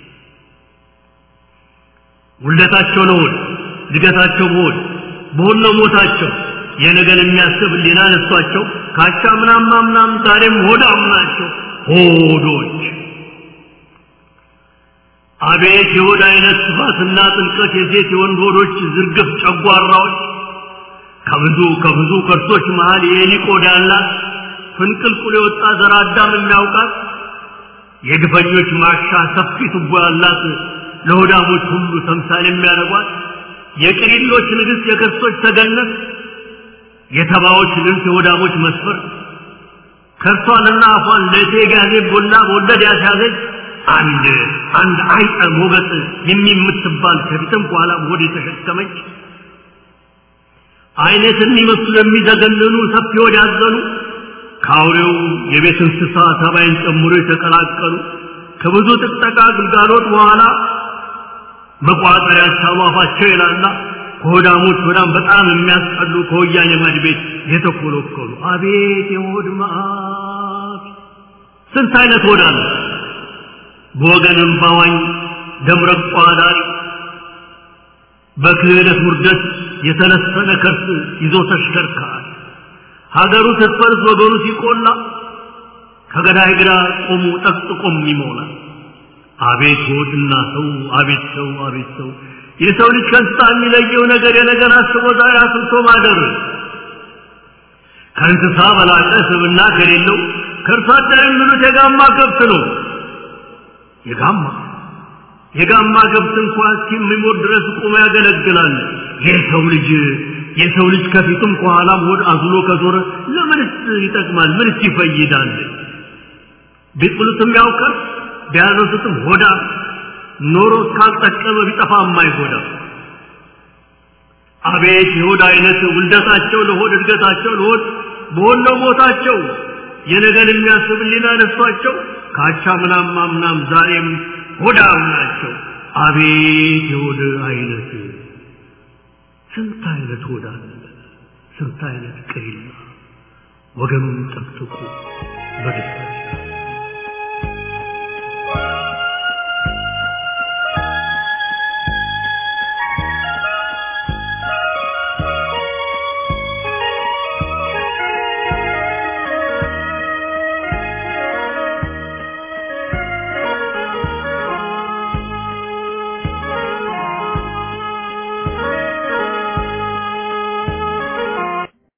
ውልደታቸው ለሆድ እድገታቸው በሆድ በሆድ ነው ሞታቸው የነገን የሚያስብ ሊና ነሷቸው ካቻ ምናም ምናም ዛሬም ሆዳም ናቸው ሆዶች አቤት የሆድ አይነት ስፋትና ጥልቀት የሴት የወንድ ሆዶች ዝርግፍ ጨጓራዎች ከብዙ ከብዙ ከርሶች መሃል የኤሊ ቆዳ ያላት ፍንቅልቁል የወጣ ዘር አዳም የሚያውቃት የግፈኞች ማሻ ሰፊ ቱቦ ያላት ለሆዳሞች ሁሉ ተምሳሌ የሚያደርጓት የቅሪሎች ንግሥት የከርሶች ተገነት የተባዎች ልብስ የሆዳሞች መስፈር ከርሷንና አፏን ለእቴ ጋዜ ቦላ በወለድ ያስያዘች አንድ አንድ አይጠ ሞገጥ የሚምትባል ከፊትም በኋላ ሆድ የተሸከመች አይነት የሚመስሉ የሚዘገንኑ ሰፊ ሆድ ያዘኑ ከአውሬው የቤት እንስሳ ተባይን ጨምሮ የተቀላቀሉ ከብዙ ጥቅጠቃ ግልጋሎት በኋላ መቋጠር ያልቻሉ አፋቸው ይላላ ከሆዳሞች በጣም በጣም የሚያስጠሉ ከወያኔ ማድ ቤት የተኮለኮሉ አቤት የሆድ መዓት ስንት አይነት ሆድ አለ በወገንም ባዋኝ ደምረቋ ዳሪ በክህደት ውርደት የተለሰነ ከርስ ይዞ ተሽከርካሪ ሀገሩ ስትፈርስ ወገኑ ሲቆላ ከገዳይ ግራ ቆሙ ጠቅጥቆም ይሞላል አቤት ሆድና ሰው አቤት ሰው አቤት ሰው የሰው ልጅ ከእንስሳ የሚለየው ነገር የነገር አስቦ ዛሬ አስብቶ ማደር ከእንስሳ በላቀ ስብና ከሌለው ከእርሷ አደር የሚሉት የጋማ ከብት ነው የጋማ የጋማ ከብት እንኳን እስከሚሞት ድረስ ቆሞ ያገለግላል የሰው ልጅ የሰው ልጅ ከፊቱም ከኋላም ሆድ አዝሎ ከዞረ ለምንስ ይጠቅማል ምንስ ይፈይዳል ቢጥሉትም ያውቃል ቢያነሱትም ሆዳ ኖሮ እስካልጠቀመ ቢጠፋ የማይጎዳ አቤት የሆድ አይነት ውልደታቸው ለሆድ እድገታቸው ለሆድ በሆነው ሞታቸው የነገን የሚያስብ ሊና ነሷቸው ካቻ ምናም ምናም ዛሬም ሆዳም ናቸው አቤት የሆድ አይነት ስንት አይነት ሆዳ ስንት አይነት ቅሪላ ወገኑን ጠቅጥቁ በደስታ